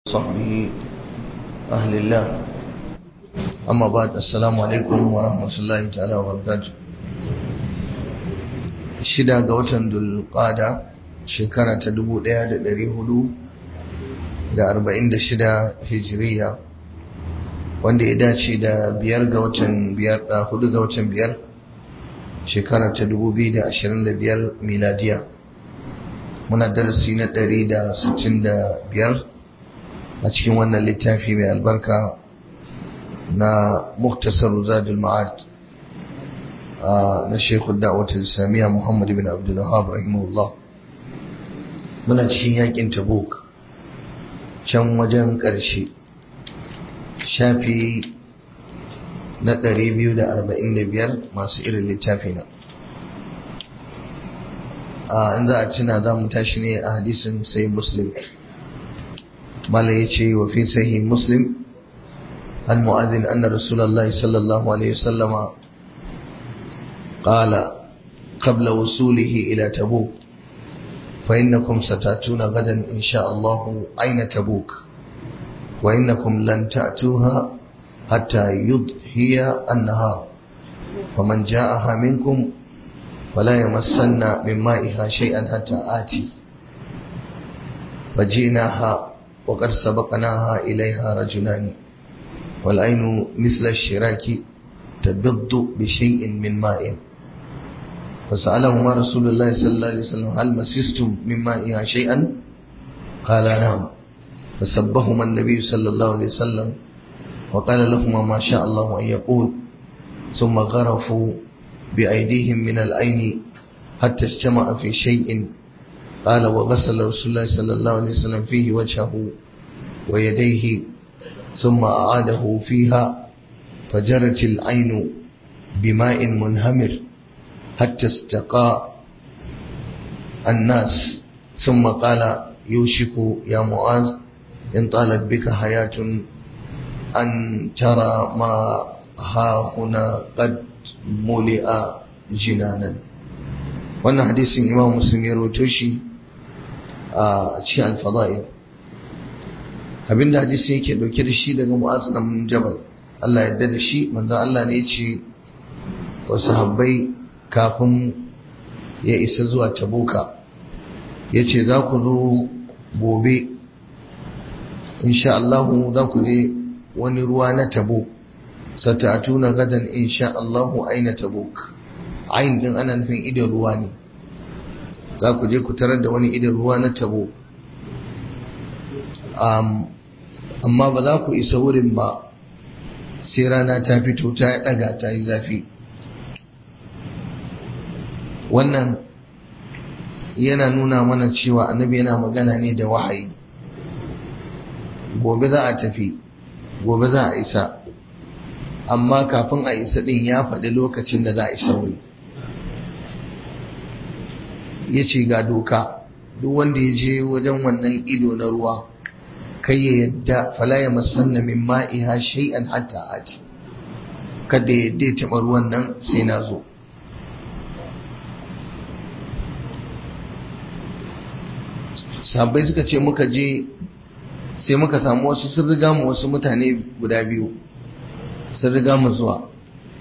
صحبه أهل الله أما بعد السلام عليكم ورحمة الله تعالى وبركاته shida ga watan dulqada shekara ta dubu ɗaya da ɗari hudu da arba'in da shida hijiriya wanda ya dace da biyar ga watan biyar da hudu ga watan biyar shekara ta dubu biyu da ashirin da biyar miladiya muna darasi na ɗari da sittin da biyar a cikin wannan littafi mai albarka na muktasar zadul ma'ad na shekul da'awatul islamiyya muhammad bin abdul wahab rahimahullah muna cikin yakin tabuk can wajen ƙarshe shafi na 245 masu irin littafi na in za a tuna za mu tashi ne a hadisin sai muslim mala ya ce wa fi sahi muslim an mu'adhin anna rasulullahi sallallahu alaihi wasallama قال قبل وصوله إلى تبوك فإنكم ستأتون غدا إن شاء الله أين تبوك وإنكم لن تأتوها حتى يضحي النهار فمن جاءها منكم فلا يمسن من مائها شيئا حتى آتي فجئناها وقد سبقناها إليها رجلان والعين مثل الشراك تبض بشيء من ماء فسألهما رسول الله صلى الله عليه وسلم هل مسستم من مائها شيئا قال نعم فسبهما النبي صلى الله عليه وسلم وقال لهما ما شاء الله أن يقول ثم غرفوا بأيديهم من العين حتى اجتمع في شيء قال وغسل رسول الله صلى الله عليه وسلم فيه وجهه ويديه ثم أعاده فيها فجرت العين بماء منهمر حتى استقى الناس ثم قال يوشك يا معاذ إن طالت بك حياة أن ترى ما ها هنا قد ملئ جنانا wannan hadisin imam muslim ya rawaito shi a cikin alfada'il abinda hadisin yake dauke da shi daga mu'az bin jabal Allah ya da shi manzo Allah ne ya ce wa sahabbai kafin ya isa zuwa tabuka ya ce za ku zo gobe insha Allahu za ku je wani ruwa na tabo sata'atuna gadan insha Allahu aina tabuk ain din ana nufin idan ruwa ne za ku je ku tarar da wani idan ruwa na tabo amma ba za ku isa wurin ba sai rana ta fito ta daga ta yi zafi wannan yana nuna mana cewa annabi yana magana ne da wahayi gobe za a tafi gobe za a isa amma kafin a isa din ya faɗi lokacin da za a isa wuri ya ce ga doka duk wanda ya je wajen wannan ido na ruwa kai ya yadda fala ya masanna min ma'iha shay'an hatta ati kada ya yadda ya taɓa ruwan nan sai na zo sabai suka ce muka je sai muka samu wasu sun riga mu wasu mutane guda biyu sun riga mu zuwa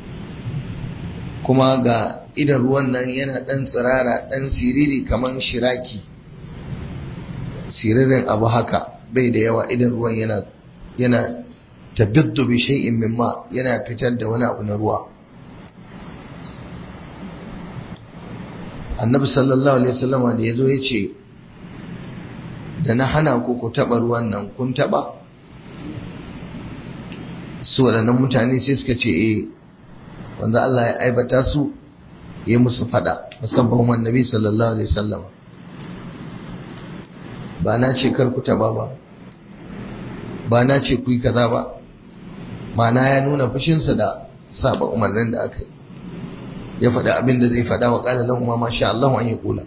kuma ga idan ruwan nan yana ɗan tsirara ɗan siriri kamar shiraki siririn abu haka bai da yawa idan ruwan yana yana tabiddu bi shay'in mimma yana fitar da wani abu na ruwa annabi sallallahu alaihi wasallam da yazo yace da na hana ku ku taba ruwan nan kun taba su waɗannan mutane sai suka ce eh wanda Allah ya aibata su ya musu fada musamman annabi sallallahu alaihi wasallam ba na ce kar ku taba ba ba na ce ku yi kaza ba mana ya nuna fushinsa da saba umarnin da aka yi ya faɗa abin da zai faɗa wa ƙala lahu ma sha Allah an yi kula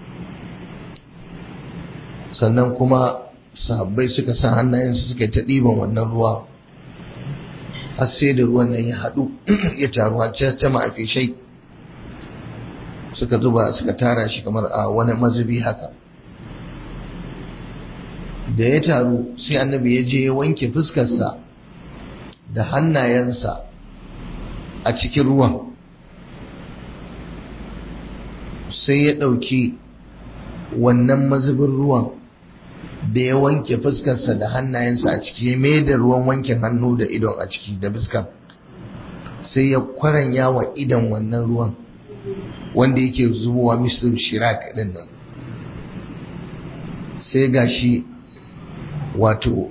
sannan kuma sahabbai suka sa hannayensu suka ta ɗiban wannan ruwa har sai da ruwan nan ya haɗu ya taru har ta ma'afi shai suka zuba suka tara shi kamar a wani mazubi haka da ya taru sai annabi ya je ya wanke fuskarsa da hannayensa a cikin ruwan sai ya ɗauki wannan mazubin ruwan da ya wanke fuskarsa da hannayensa a ciki ya mai da ruwan wankin hannu da idon a ciki da fuskar sai ya kwaranya wa idon wannan ruwan wanda yake zubowa mislu shirak din nan sai gashi wato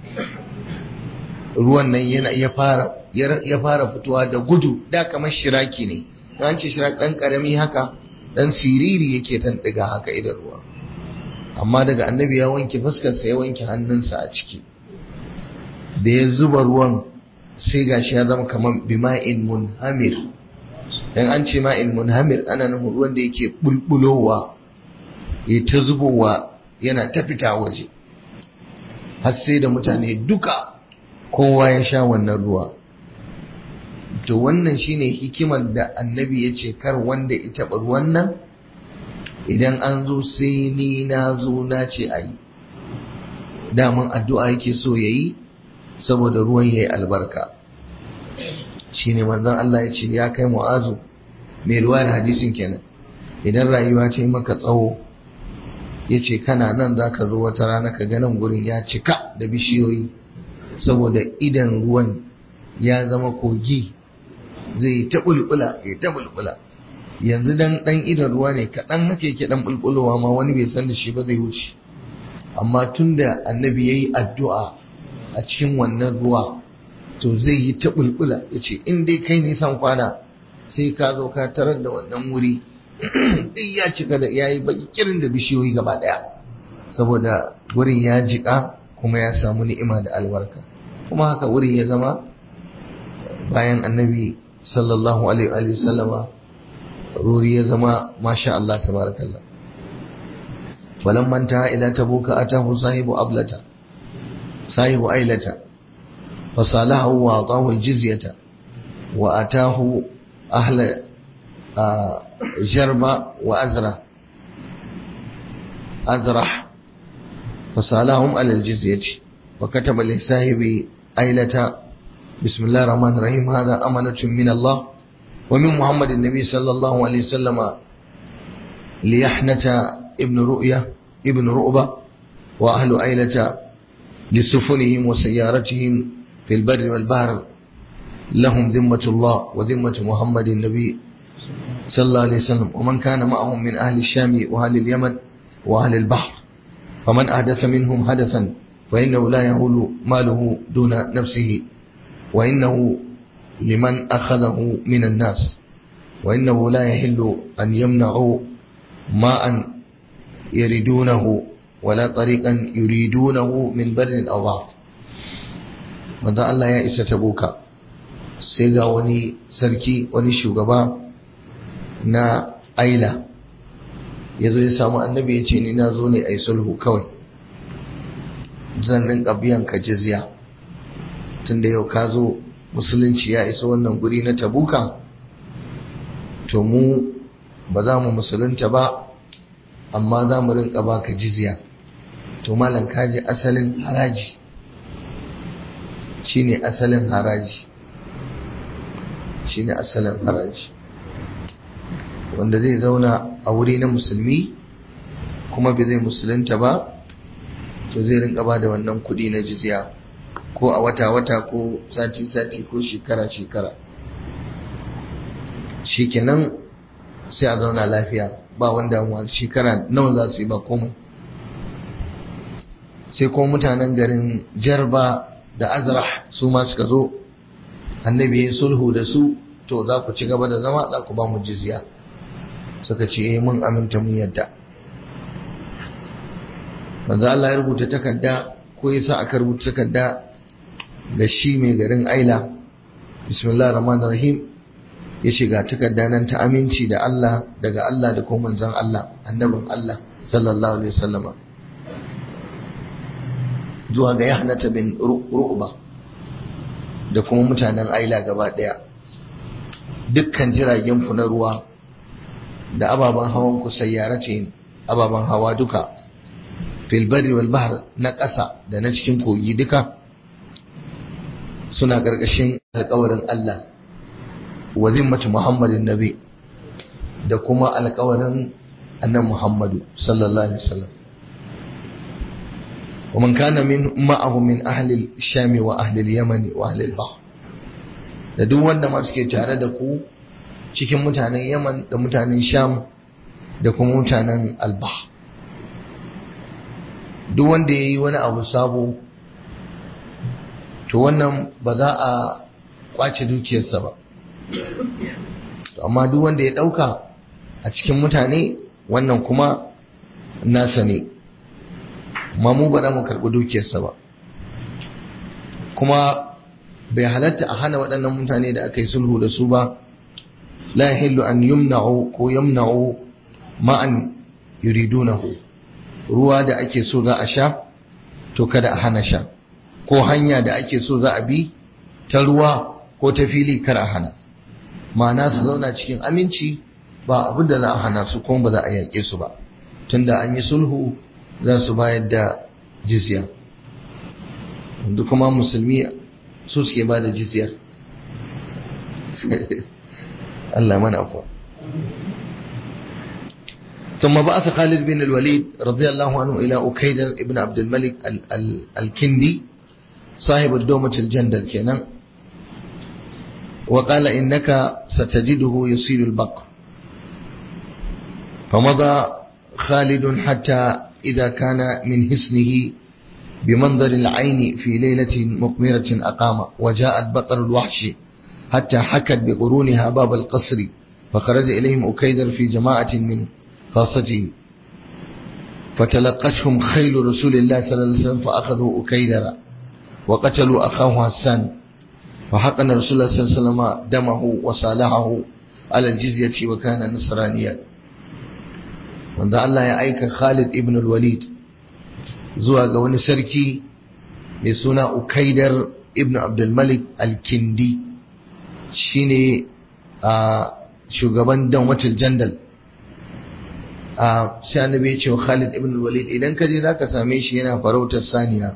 ruwan nan yana ya fara ya fara fitowa da gudu da kamar shiraki ne an ce shirak dan karami haka dan siriri yake tan diga haka idan ruwa amma daga annabi ya wanke fuskarsa ya wanke hannunsa a ciki da ya zuba ruwan sai gashi ya zama kamar bima'in munhamir dan an ce ma'in munhamir ana nufin ruwan da yake bulbulowa ya ta zubowa yana ta fita waje har sai da mutane duka kowa ya sha wannan ruwa to wannan shine hikimar da annabi ya ce kar wanda ya taɓa ruwan nan idan an zo sai ni na zo na ce a yi daman addu'a yake so ya yi saboda ruwan ya yi albarka shi ne manzan Allah ya ce ya kai mu'azu mai ruwayar hadisin kenan idan rayuwa ta yi maka tsawo ya ce kana nan za ka zo wata rana ka ganin gurin ya cika da bishiyoyi saboda idan ruwan ya zama kogi zai ta bulbula ya ta bulbula yanzu dan dan idan ruwa ne kaɗan nake ke dan bulbulowa ma wani bai san da shi ba zai wuce amma tunda annabi yayi addu'a a cikin wannan ruwa to zai yi ta bulbula yace in dai kai ne san kwana sai ka zo ka tarar da wannan wuri duk ya cika da yayi baki kirin da bishiyoyi gaba daya saboda wurin ya jika kuma ya samu ni'ima da albarka kuma haka wurin ya zama bayan annabi sallallahu alaihi wa sallama ruri ya zama masha Allah tabarakallah walan manta ila tabuka atahu sahibu ablata sahibu ailata fa salahu wa atahu aljizyata wa atahu ahla jarba wa azra azrah fa salahum ala aljizyati wa kataba li sahibi ailata بسم الله الرحمن الرحيم هذا أمانة من الله ومن محمد النبي صلى الله عليه وسلم ليحنة ابن رؤية ابن رؤبة وأهل أيلة لسفنهم وسيارتهم في البر والبحر لهم ذمة الله وذمة محمد النبي صلى الله عليه وسلم ومن كان معهم من أهل الشام وأهل اليمن وأهل البحر فمن أحدث منهم حدثا فإنه لا يهول ماله دون نفسه وإنه لمن أخذه من الناس وإنه لا يحل أن يمنعوا ماء يريدونه ولا طريقا يريدونه من بر أو بحر wanda Allah ya isa tabuka sai ga wani sarki wani shugaba na aila ya zo ya samu annabi ya ce ni na zo ne a yi sulhu kawai zan rinka biyan ka jizya tunda yau ka zo musulunci ya isa wannan guri na tabuka to mu ba za mu musulunta ba amma za mu rinka baka jizya to malam kaji asalin haraji shine asalin haraji shine asalin haraji wanda zai zauna a wuri na musulmi kuma bai zai musulunta ba to zai rinka ba da wannan kudi na jizya ko a wata-wata ko sati-sati ko shekara-shekara shikenan sai a zauna lafiya ba wanda shekara nawa za su yi ba komai sai ko mutanen garin jarba da azrah su ma suka zo annabi ya sulhu da su to za ku ci gaba da zama za ku ba mu jizya suka ce eh mun aminta mun yadda manzo Allah ya rubuta takarda ko yasa aka rubuta takarda da shi mai garin Aila bismillahir rahmanir rahim ya ce ga takarda nan ta aminci da Allah daga Allah da kuma manzon Allah annabin Allah sallallahu alaihi wasallama zuwa ga yahnata bin ru'ba da kuma mutanen Aila gaba daya dukkan jiragen ku na ruwa da ababen hawan ku sayyaratin ababen hawa duka fil barri wal bahr na ƙasa da na cikin kogi duka suna ƙarƙashin alƙawarin Allah wa zimmatu Muhammadin Nabi da kuma alƙawarin annan Muhammadu sallallahu alaihi wasallam ومن كان من معه من أهل الشام وأهل اليمن وأهل البحر da duk wanda ma suke tare da ku cikin mutanen Yaman da mutanen Sham da kuma mutanen Albah duk wanda ya yi wani abu sabo to wannan ba za a kwace dukiyarsa ba amma duk wanda ya ɗauka a cikin mutane wannan kuma nasa ne ma mu ba za mu karɓi dukiyarsa ba kuma bai halatta a hana waɗannan mutane da aka yi sulhu da su ba la yahillu an yumna'u ko yamna'u ma'an yuridunahu ruwa da ake so za a sha to kada a hana sha ko hanya da ake so za a bi ta ruwa ko ta fili kar a hana ma'ana su zauna cikin aminci ba abin da za a hana su kuma ba za a yaƙe su ba tunda an yi sulhu za su bayar da jizya yanzu kuma musulmi su suke ba da jizyar Allah mana afuwa ثم بعث خالد بن الوليد رضي الله عنه إلى أكيدر ابن عبد الملك ال ال الكندي صاحب الدومة الجندل كنا وقال إنك ستجده يصير البقر فمضى خالد حتى إذا كان من حسنه بمنظر العين في ليلة مقمرة أقام وجاءت بقر الوحش حتى حكت بقرونها باب القصر فخرج إليهم أكيدر في جماعة من خاصته فتلقتهم خيل رسول الله صلى الله عليه وسلم فأخذوا أكيدر وقتلوا أخاه حسان فحقن رسول الله صلى الله عليه وسلم دمه وصالحه على الجزية وكان نصرانيا wanda Allah ya aika Khalid ibn al-Walid zuwa ga wani sarki mai suna Ukaidar ibn Abdul Malik al-Kindi shine a shugaban Danwatul Jandal a sai annabi ya ce wa Khalid ibn al-Walid idan ka je zaka same shi yana farautar saniya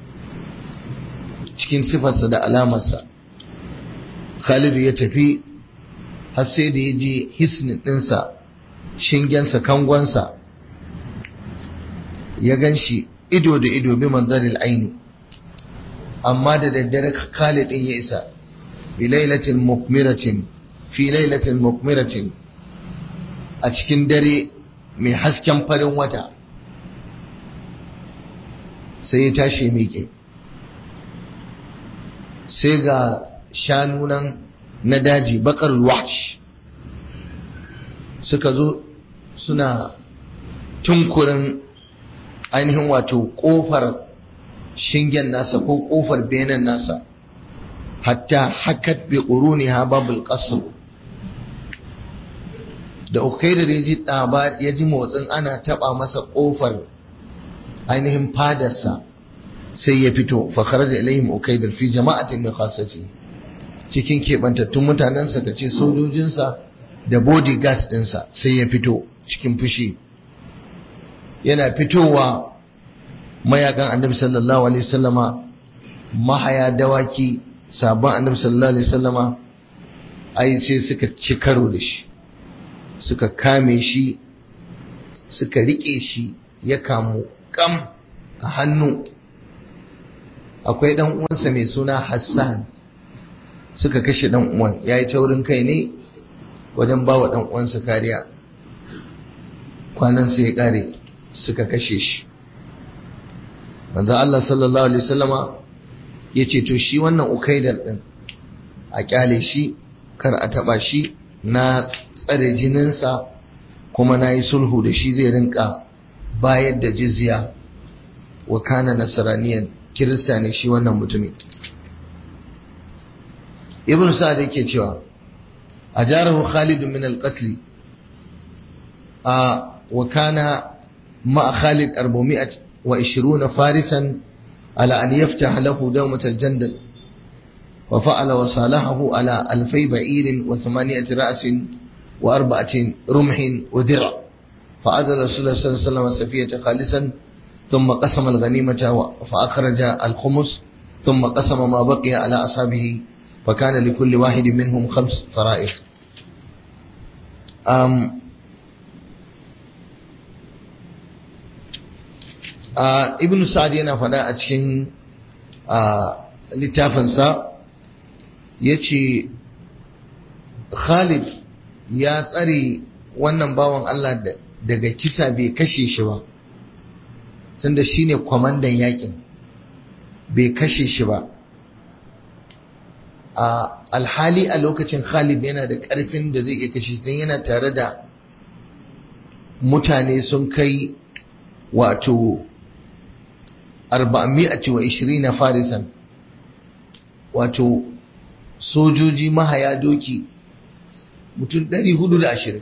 cikin sifarsa da alamarsa Khalid ya tafi har sai da ya je hisnin ɗinsa shingensa kangonsa ya gan shi ido da ido bi manzaril aini amma da daddare Khalid din ya isa bi lailatin mukmiratin fi lailatin mukmiratin a cikin dare mai hasken farin wata sai ya tashi miƙe sai ga shanu nan na daji bakar wash suka zo suna tunkurin ainihin wato kofar shingen nasa ko kofar benen nasa hatta hakat bi quruniha babul qasr da ukaidar ya ji ya ji motsin ana taba masa kofar ainihin fadarsa sai ya fito fa kharaja ilaihim ukaidar fi jama'atin min khassati cikin kebantattun mutanensa ka ce sojojinsa da bodyguard ɗinsa sai ya fito cikin fushi yana fitowa mayakan annabi sallallahu alaihi wasallama mahaya dawaki sabon annabi sallallahu alaihi wasallama ai sai suka ci karo da shi suka kame shi suka rike shi ya kamu kam a hannu akwai dan uwansa mai suna Hassan suka kashe dan uwan yayi taurin kai ne wajen ba wa dan uwansa kariya kwanan sai ya kare suka kashe shi manzo Allah sallallahu alaihi wasallama yace to shi wannan ukaidar din a kyale shi kar a taba shi na tsare jininsa kuma na yi sulhu da shi zai rinka bayar da jizya wa kana nasraniyan kirista ne shi wannan mutumin ibn sa'ad yake cewa ajarahu khalid min al-qatl a wa kana ma khalid 420 farisan ala an yaftaha lahu dawmat al-jandal وفعل وصالحه على ألفي بعير وثمانية رأس وأربعة رمح ودرع فعزل رسول الله صلى الله عليه وسلم سفية خالصا ثم قسم الغنيمة فأخرج الخمس ثم قسم ما بقي على أصحابه فكان لكل واحد منهم خمس فرائض أم ibn sa'ad yana faɗa a cikin littafinsa ya ce khalid ya tsare wannan bawan Allah daga kisa bai kashe shi ba tunda shi ne kwamandan yakin bai kashe shi ba a alhali a lokacin khalid yana da ƙarfin da zai iya kashe don yana tare da mutane sun kai wato 420 farisan wato sojoji mahaya doki mutum 420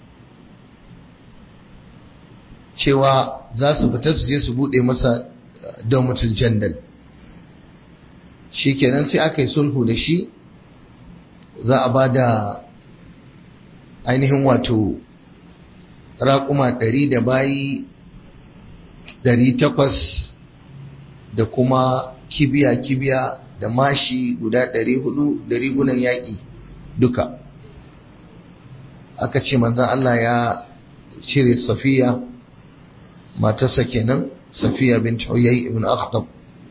cewa za su fita su je su bude masa domitul jandal shi kenan sai aka yi sulhu da shi za a ba da ainihin wato raƙuma 100 da bayi 800 da kuma kibiya-kibiya da mashi guda ɗari hudu da rigunan yaƙi duka aka ce manzan Allah ya cire safiya matarsa kenan safiya bin huyai ibn akhtab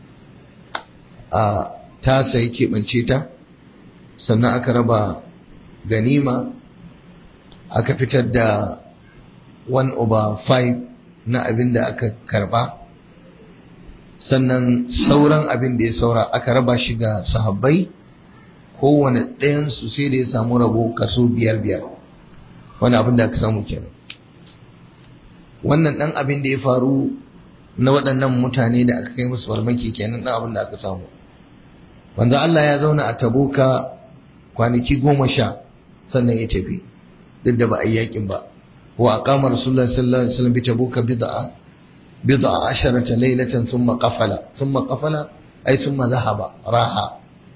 a tasa ya keɓance ta sannan aka raba ganima aka fitar da 1 over 5 na abin da aka karba sannan sauran abin da ya saura aka raba shi ga sahabbai kowane ɗayansu sai da ya samu rabo kaso biyar biyar wani abin da aka samu kenan wannan ɗan abin da ya faru na waɗannan mutane da aka kai musu farmaki kenan ɗan abin da aka samu wanda Allah ya zauna a tabuka kwanaki goma sha sannan ya tafi duk da ba a yi yakin ba wa aqama rasulullahi sallallahu alaihi wasallam bi tabuka bid'a بضع عشرة ليلة ثم قفل ثم قفل أي ثم ذهب راحة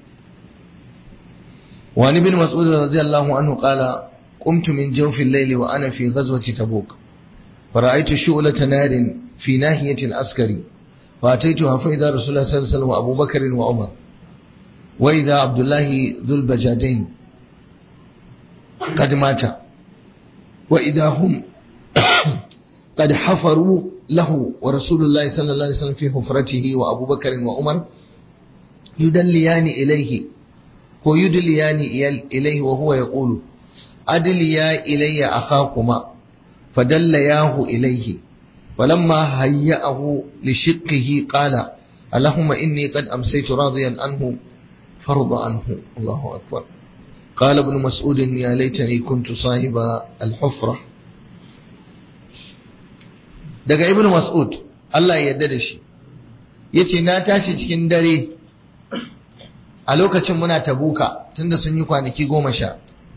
وعن ابن مسعود رضي الله عنه قال قمت من جوف الليل وأنا في غزوة تبوك فرأيت شؤلة نار في ناحية العسكري فأتيتها فإذا رسول الله صلى الله عليه وسلم وأبو بكر وعمر وإذا عبد الله ذو البجادين قد مات وإذا هم قد حفروا له ورسول الله صلى الله عليه وسلم في حفرته وأبو بكر وعمر يدليان إليه ويدليان إليه وهو يقول أدليا إلي أخاكما فدلياه إليه فلما هيأه لشقه قال اللهم إني قد أمسيت راضيا عنه فرض عنه الله أكبر قال ابن مسعود يا ليتني كنت صاحب الحفرة daga ibn mas'ud Allah ya yarda da shi yace na tashi cikin dare a lokacin muna tabuka tunda sun yi kwanaki goma sha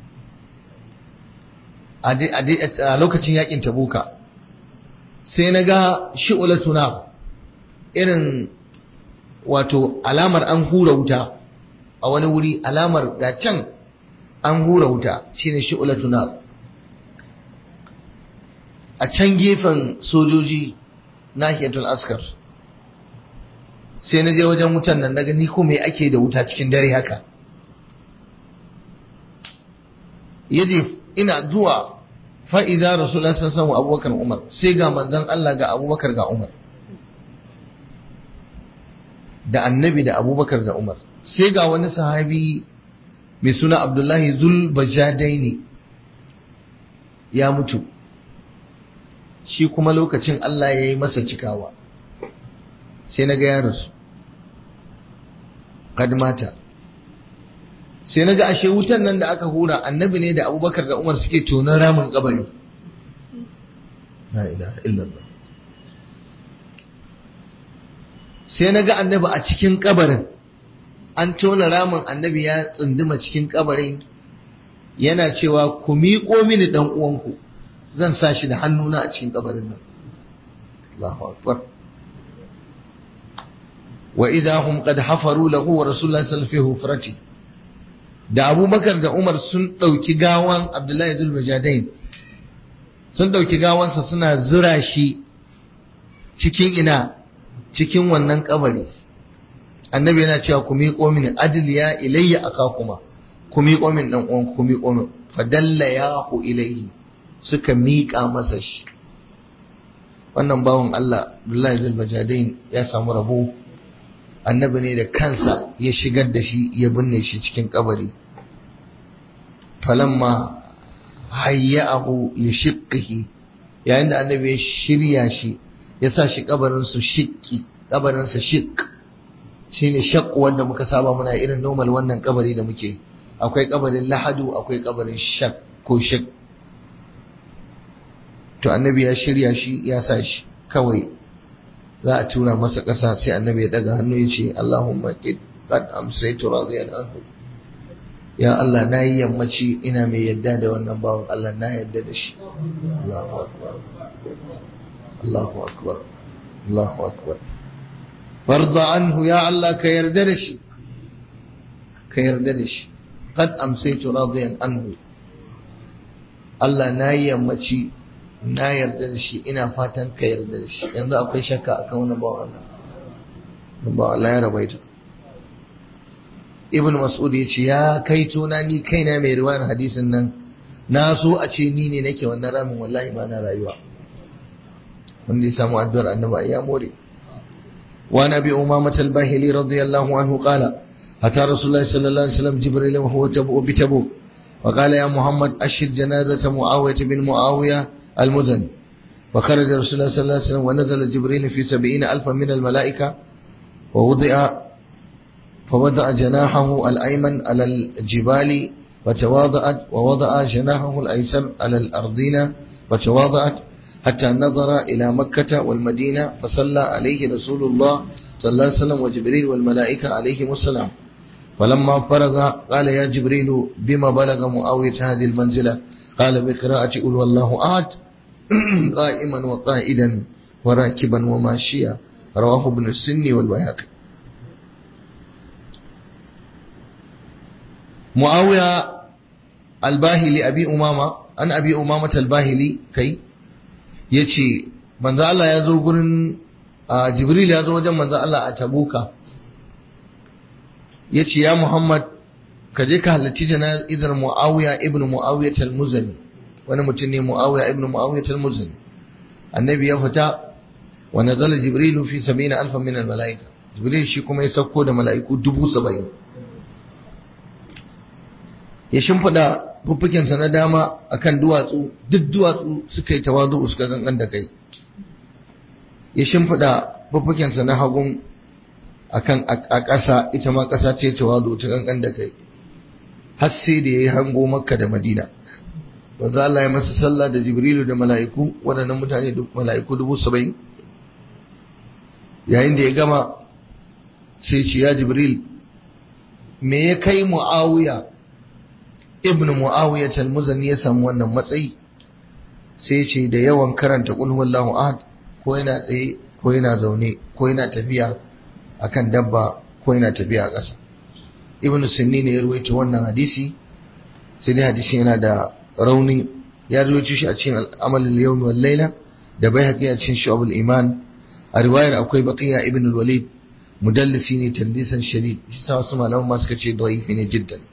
a lokacin yakin tabuka sai na ga shi'ulatuna irin wato alamar an hura wuta a wani wuri alamar ga can an hura wuta shine shi'ulatuna a can gefen sojoji nahiyatul askar sai na je wajen wutan nan na gani ko me ake da wuta cikin dare haka yaje ina zuwa fa'iza rasulullah sallallahu alaihi abubakar umar sai ga manzon Allah ga abubakar ga umar da annabi da abubakar da umar sai ga wani sahabi mai suna abdullahi zul bajadaini ya mutu shi kuma lokacin Allah ya yi masa cikawa sai na ga ya rasu mata sai na ga ashe wutan nan da aka hura annabi ne da abubakar da umar suke tonon ramin kabari la ilaha illallah sai na ga annabi a cikin kabarin an tona ramin annabi ya tsunduma cikin kabarin yana cewa ku miƙo mini dan uwanku zan sa shi da hannuna a cikin kabarin nan Allahu akbar wa idha hum qad hafaru lahu wa rasulullahi sallallahu alaihi wasallam da Abubakar da Umar sun dauki gawan Abdullahi Zulbajadain sun dauki gawansa suna zura shi cikin ina cikin wannan kabari annabi yana cewa ku miƙo mini ajliya ilayya akakuma ku miƙo min dan uwan ku miƙo min fadalla yahu ilayhi suka miƙa masa shi wannan bawan Allah Abdullahi Zulbajadain ya samu rabo annabi ne da kansa ya shigar da shi ya binne shi cikin kabari falamma hayya'ahu li shiqqihi yayin da annabi ya shirya shi ya sa shi kabarin su shiqqi kabarin sa shiq shine shaq wanda muka saba muna irin normal wannan kabari da muke akwai kabarin lahadu akwai kabarin shaq ko shiq to annabi ya shirya shi ya sa shi kawai za a tura masa ƙasa sai annabi ya daga hannu ya ce Allahumma qad amsaytu radiyan anhu ya Allah na yi yammaci ina mai yadda da wannan bawan Allah na yadda da shi Allahu akbar Allahu akbar Allahu akbar farda anhu ya Allah ka yarda da shi ka yarda da shi qad amsaytu radiyan anhu Allah na yi yammaci na yarda da shi ina fatan ka yarda da shi yanzu akwai shakka akan wannan bawan Allah ba Allah ya rabaita ibn mas'ud ya ce ya kai tona ni kaina mai riwayar hadisin nan na so a ce ni ne nake wannan ramin wallahi ba na rayuwa wanda ya samu addu'ar annabi ya more wa nabi umamah al-bahili radiyallahu anhu qala ata rasulullahi sallallahu alaihi wasallam jibril wa huwa tabu bi tabu wa qala ya muhammad ashid janazata muawiyah bin muawiyah al-muzani وخرج رسول الله صلى الله عليه وسلم ونزل جبريل في سبعين ألفا من الملائكة ووضع فوضع جناحه الأيمن على الجبال وتواضعت ووضع جناحه الأيسر على الأرضين وتواضعت حتى نظر إلى مكة والمدينة فصلى عليه رسول الله صلى الله عليه وسلم وجبريل والملائكة عليهم السلام فلما فرغ قال يا جبريل بما بلغ معاوية هذه المنزلة قال بقراءة قل والله أحد قائما وقائدا وراكبا وماشيا رواه ابن السني والبيهقي معاوية الباهلي أبي أمامة أن أبي أمامة الباهلي كي يتشي من ذا الله يزو قرن جبريل يزو وجم من ذا الله أتبوك يتشي يا محمد kaje ka halarci jana'izar Muawiya ibn Muawiya al-Muzani wani mutum ne Muawiya ibn Muawiya al-Muzani annabi ya fita wa nazala Jibril fi 70000 min al-malaika Jibril shi kuma ya sauko da mala'iku dubu saba'in ya shimfiɗa fuffukensa na dama akan duwatsu duk duwatsu suka yi tawazu suka zangan da kai ya shimfiɗa fuffukensa na hagun akan a ƙasa ita ma ƙasa ce tawazu ta kankan da kai har sai da ya yi hango makka da madina wanzu Allah ya masa sallah da jibrilu da mala'iku waɗannan mutane mala'iku dubu saba'in yayin da ya gama sai ce ya jibril me ya kai mu'awiya ibn mu'awiyah al-muzani ya samu wannan matsayi sai ce da yawan karanta qul huwallahu ahad ko yana tsaye ko yana zaune ko yana tafiya akan dabba ko yana tafiya a ƙasa ibn sunni ne ya ruwaito wannan hadisi sai dai hadisi yana da rauni ya ruwaito shi a cikin amalul yawm wal layla da baihaqi a cikin shu'abul iman a riwayar akwai baqiya ibn al-walid mudallisi ne tallisan shadid shi sa wasu malaman ma suka ce da'ifi ne jiddan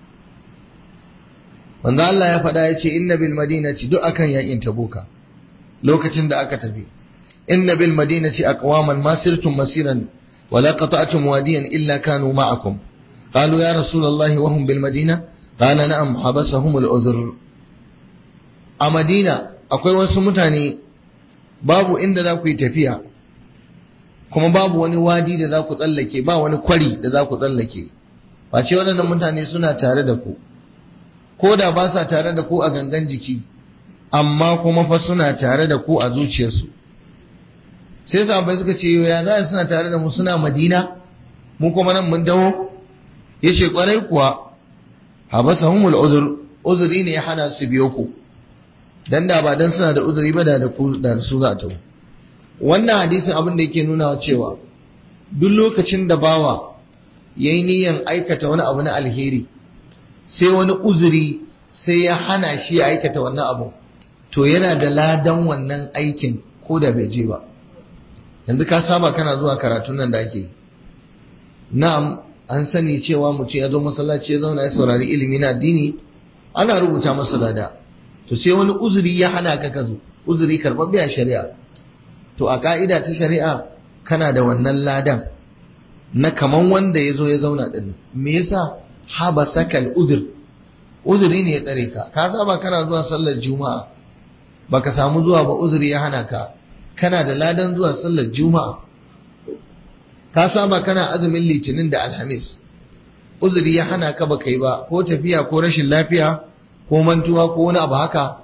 wanda Allah ya faɗa ya ce inna bil madinati duk akan yakin tabuka lokacin da aka tafi inna bil madinati aqwaman ma sirtum masiran wala qata'tum wadiyan illa kanu ma'akum qalu ya rasulullah wa hum bil madina qala na'am habasahum al uzr a madina akwai wasu mutane babu inda za ku yi tafiya kuma babu wani wadi da za ku tsallake ba wani kwari da za ku tsallake ba ce waɗannan mutane suna tare da ku ko da ba sa tare da ku a gangan jiki amma kuma fa suna tare da ku a zuciyarsu sai sahabbai suka ce ya za suna tare da mu suna madina mu kuma nan mun dawo ya ce kwarai kuwa habasahumul uzur uzuri ne ya hana su biyo ku dan da ba dan suna da uzuri ba da da ku da su za ta wannan hadisin abin da yake nuna cewa duk lokacin da bawa yayi niyyar aikata wani abu na alheri sai wani uzuri sai ya hana shi ya aikata wannan abu to yana da ladan wannan aikin ko da bai je ba yanzu ka saba kana zuwa karatun nan da ake na'am an sani cewa mutum ya zo masallaci ya zauna ya saurari ilimi na addini ana rubuta masa lada to sai wani uzuri ya hana ka ka zo uzuri karɓaɓɓe a shari'a to a ka'ida ta shari'a kana da wannan ladan na kaman wanda ya zo ya zauna ɗin me yasa haba sakal uzur uzuri ne ya tsare ka ka saba kana zuwa sallar juma'a baka samu zuwa ba uzuri ya hana ka kana da ladan zuwa sallar juma'a ka saba kana azumin litinin da alhamis uzuri ya hana ka baka yi ba ko tafiya ko rashin lafiya ko mantuwa ko wani abu haka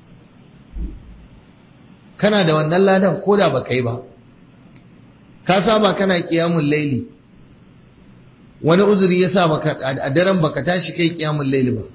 kana da wannan ladan ko da baka yi ba ka saba kana kiyamun laili wani uzuri ya sa a daren baka tashi kai kiyamun laili ba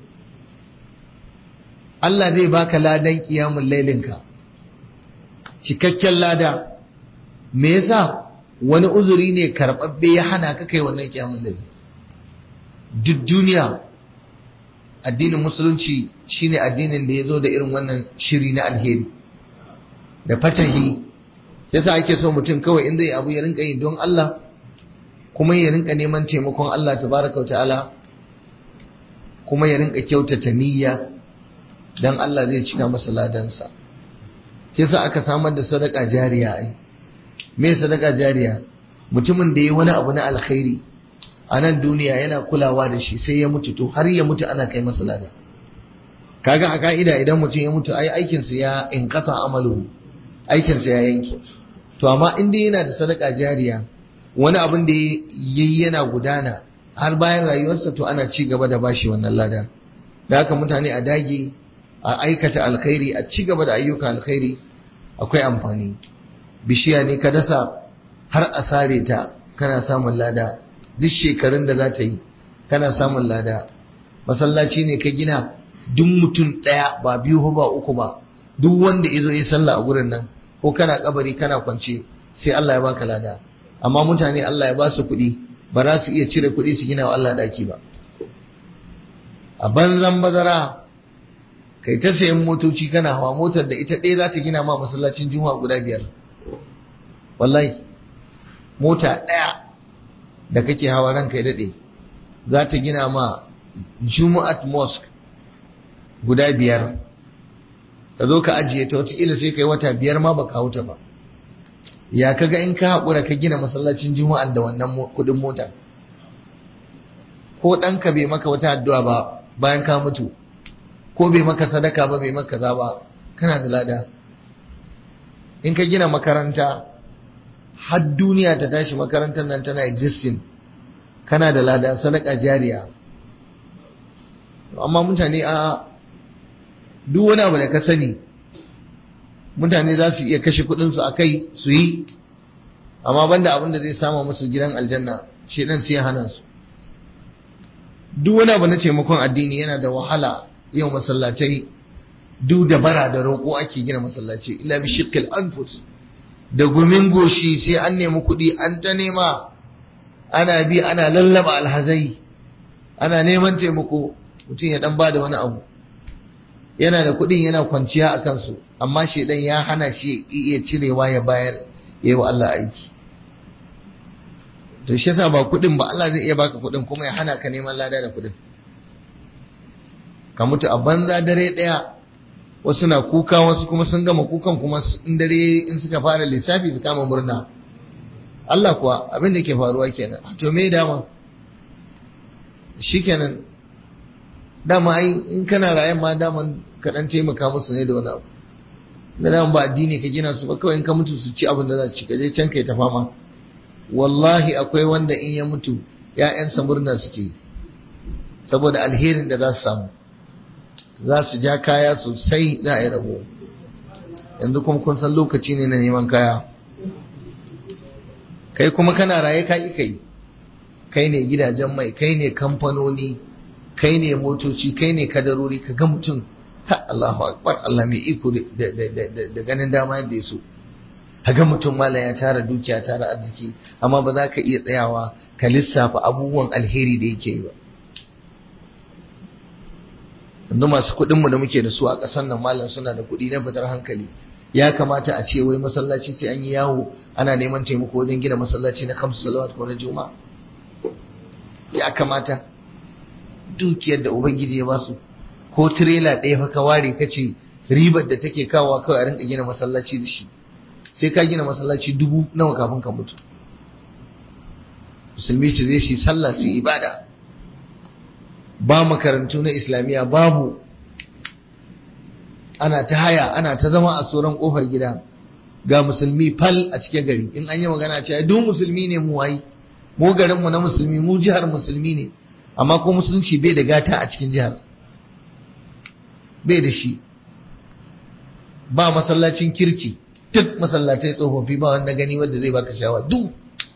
Allah zai baka ladan kiyamun lailinka cikakken lada me yasa wani uzuri ne karɓaɓɓe ya hana ka kai wannan kiyamun laili duk duniya addinin musulunci shine addinin da ya zo da irin wannan shiri na alheri da fatahi yasa ake so mutum kawai in zai abu ya rinka yi don Allah kuma ya rinka neman taimakon Allah tabaraka ta'ala kuma ya rinka kyautata niyya dan Allah zai cika masa ladansa yasa aka samar da sadaka jariya ai me sadaka jariya mutumin da ya wani abu na alkhairi a nan duniya yana kulawa da shi sai ya mutu to har ya mutu ana kai masa lada kaga a ka'ida idan mutum ya mutu ai aikinsa ya inkata amalu aikinsa ya yanke to amma in dai yana da sadaka jariya wani abin da yayi yana gudana har bayan rayuwarsa to ana ci gaba da bashi wannan lada da haka mutane a dage a aikata alkhairi a ci gaba da ayyuka alkhairi akwai amfani bishiya ne ka dasa har a sare ta kana samun lada duk shekarun da za ta yi kana samun lada masallaci ne ka gina duk mutum ɗaya ba biyu ba uku ba duk wanda ya zo ya sallah a gurin nan ko kana kabari kana kwance sai Allah ya baka lada amma mutane Allah ya ba su kuɗi ba za su iya cire kuɗi su gina wa Allah ɗaki ba a banzan bazara kai ta sayan motoci kana hawa motar da ita ɗaya za ta gina ma masallacin juma'a guda biyar wallahi mota ɗaya da kake hawa ranka ya daɗe za ta gina ma juma'at mosque guda biyar ka zo ka ajiye ta wataƙila sai ka yi wata biyar ma ba ka wuta ba ya kaga in ka haƙura ka gina masallacin juma'an da wannan kuɗin mota ko ɗanka bai maka wata addu'a ba bayan ka mutu ko bai maka sadaka ba bai maka za ba kana da lada in ka gina makaranta har duniya ta tashi makarantar nan tana existing kana da lada sadaka jariya amma mutane a duk wani abu da ka sani mutane za su iya kashe kudinsu a kai su yi amma banda abin da zai sama musu gidan aljanna shi dan sai hana su duk wani abu na taimakon addini yana da wahala yau masallatai duk da bara da roƙo ake gina masallaci illa bi shiqqil anfus da gumin goshi sai an nemi kuɗi an ta nema ana bi ana lallaba alhazai ana neman taimako mutum ya dan ba da wani abu yana da kuɗin yana kwanciya a kansu amma shedan ya hana shi iya cirewa ya bayar ya yi wa Allah aiki to shi yasa ba kuɗin ba Allah zai iya baka kuɗin kuma ya hana ka neman lada da kuɗin ka mutu a banza dare ɗaya wasu na kuka wasu kuma sun gama kukan kuma in dare in suka fara lissafi su kama murna Allah kuwa abin da ke faruwa kenan to me dama shikenan dama ai in kana rayan ma dama ka dan taimaka musu ne da wani abu da dama ba addini ka gina su ba kawai in ka mutu su ci abin da za ci ka je can kai ta fama wallahi akwai wanda in ya mutu ‘ya'yansa murna suke saboda alherin da za su samu za su ja kaya sosai za a yi rabo yanzu kuma kun san lokaci ne na neman kaya kai kuma kana raye ka yi kai kai ne gidajen mai kai ne kamfanoni kai ne motoci kai ne kadarori ka ga mutum ha Allahu akbar Allah mai iko da ganin dama yadda ya so ga mutum mala ya tara dukiya tara arziki amma ba za ka iya tsayawa ka lissafa abubuwan alheri da yake yi ba yanzu masu kuɗin mu da muke da su a ƙasar nan malam suna da kuɗi na fitar hankali ya kamata a ce wai masallaci sai an yi yawo ana neman taimako wajen gina masallaci na kamsu salawat ko na juma'a ya kamata dukiyar da ubangiji ya basu ko tirela ɗaya fa ka ware ka ce ribar da take kawo kawai a rinka gina masallaci da shi sai ka gina masallaci dubu nawa kafin ka mutu musulmi su zai shi sallah su ibada ba makarantu na islamiyya babu ana ta haya ana ta zama a tsoron kofar gida ga musulmi fal a cikin gari in an yi magana ce duk musulmi ne mu wayi mu garin mu na musulmi mu jihar musulmi ne amma ko musulunci bai da gata a cikin jihar bai da shi ba masallacin kirki duk masallatai tsofaffi ba wanda gani wanda zai baka shawa duk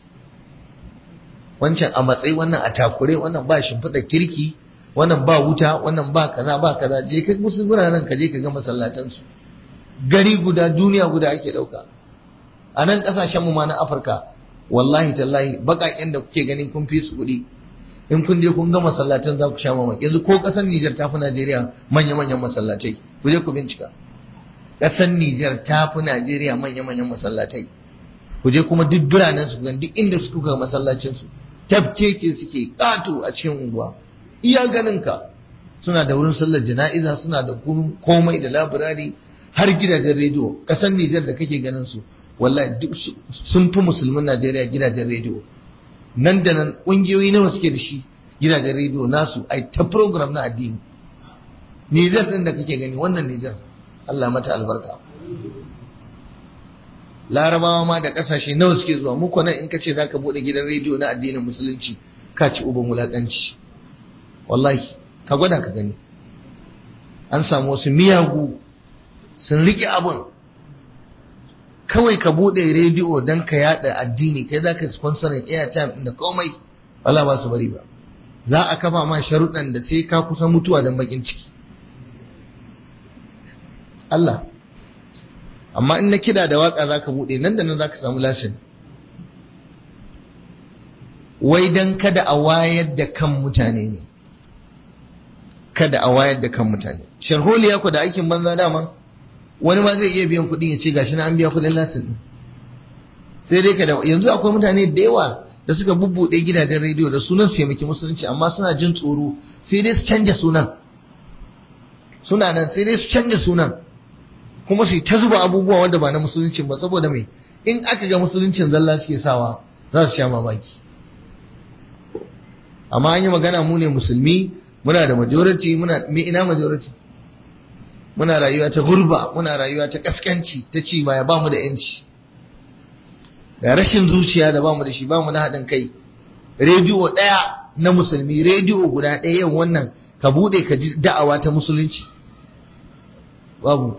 wancan a matsayi wannan a takure wannan ba shimfiɗa kirki wannan ba wuta wannan ba kaza ba kaza je ka musu guraren ka je ka ga masallatan su gari guda duniya guda ake dauka a nan kasashen mu ma na Afirka wallahi tallahi bakaken da kuke ganin kun fi su kuɗi in kun je kun ga masallatan za ku sha mamaki yanzu ko kasar Nijar ta fi Najeriya manya manyan masallatai ku je ku bincika kasar Nijar ta fi Najeriya manya manyan masallatai ku je kuma duk biranen su duk inda su kuka masallacin su tafkeke suke kato a cikin unguwa iya ganinka suna da wurin sallar jana'iza suna da komai da labirari har gidajen rediyo ƙasar Nijar da kake ganin su wallahi duk sun fi musulmin Najeriya gidajen rediyo nan da nan ƙungiyoyi nawa suke da shi gidajen rediyo nasu ai ta program na addini Nijar din da kake gani wannan Nijar Allah mata albarka larabawa ma da ƙasashe nawa suke zuwa muku nan in ka ce za ka buɗe gidan rediyo na addinin musulunci ka ci uban wulaƙanci wallahi ka gwada ka gani an samu wasu miyagu sun riƙe abun kawai ka buɗe rediyo don ka yada addini kai za ka sponsorin airtime da komai wala ba su bari ba za a kafa ma sharuɗan da sai ka kusa mutuwa don bakin ciki Allah amma in na kida da waka za ka buɗe nan da nan za ka samu lashin wai don kada a wayar da kan mutane ne kada a wayar da kan mutane sharholiya ku da aikin banza dama wani ma zai iya biyan kuɗi ya ce gashi na an biya kuɗin lasin ɗin sai dai kada yanzu akwai mutane da yawa da suka bubbuɗe gidajen rediyo da sunan su taimaki musulunci amma suna jin tsoro sai dai su canja sunan suna nan sai dai su canja sunan kuma su ta zuba abubuwa wanda ba na musulunci ba saboda mai in aka ga musuluncin zalla suke sawa za su sha mamaki amma an yi magana mu ne musulmi muna da majority muna me ina majority muna rayuwa ta gurba muna rayuwa ta kaskanci ta ci baya ba mu da yanci da rashin zuciya da ba mu da shi ba mu da haɗin kai rediyo ɗaya na musulmi rediyo guda ɗaya yau wannan ka buɗe ka ji da'awa ta musulunci babu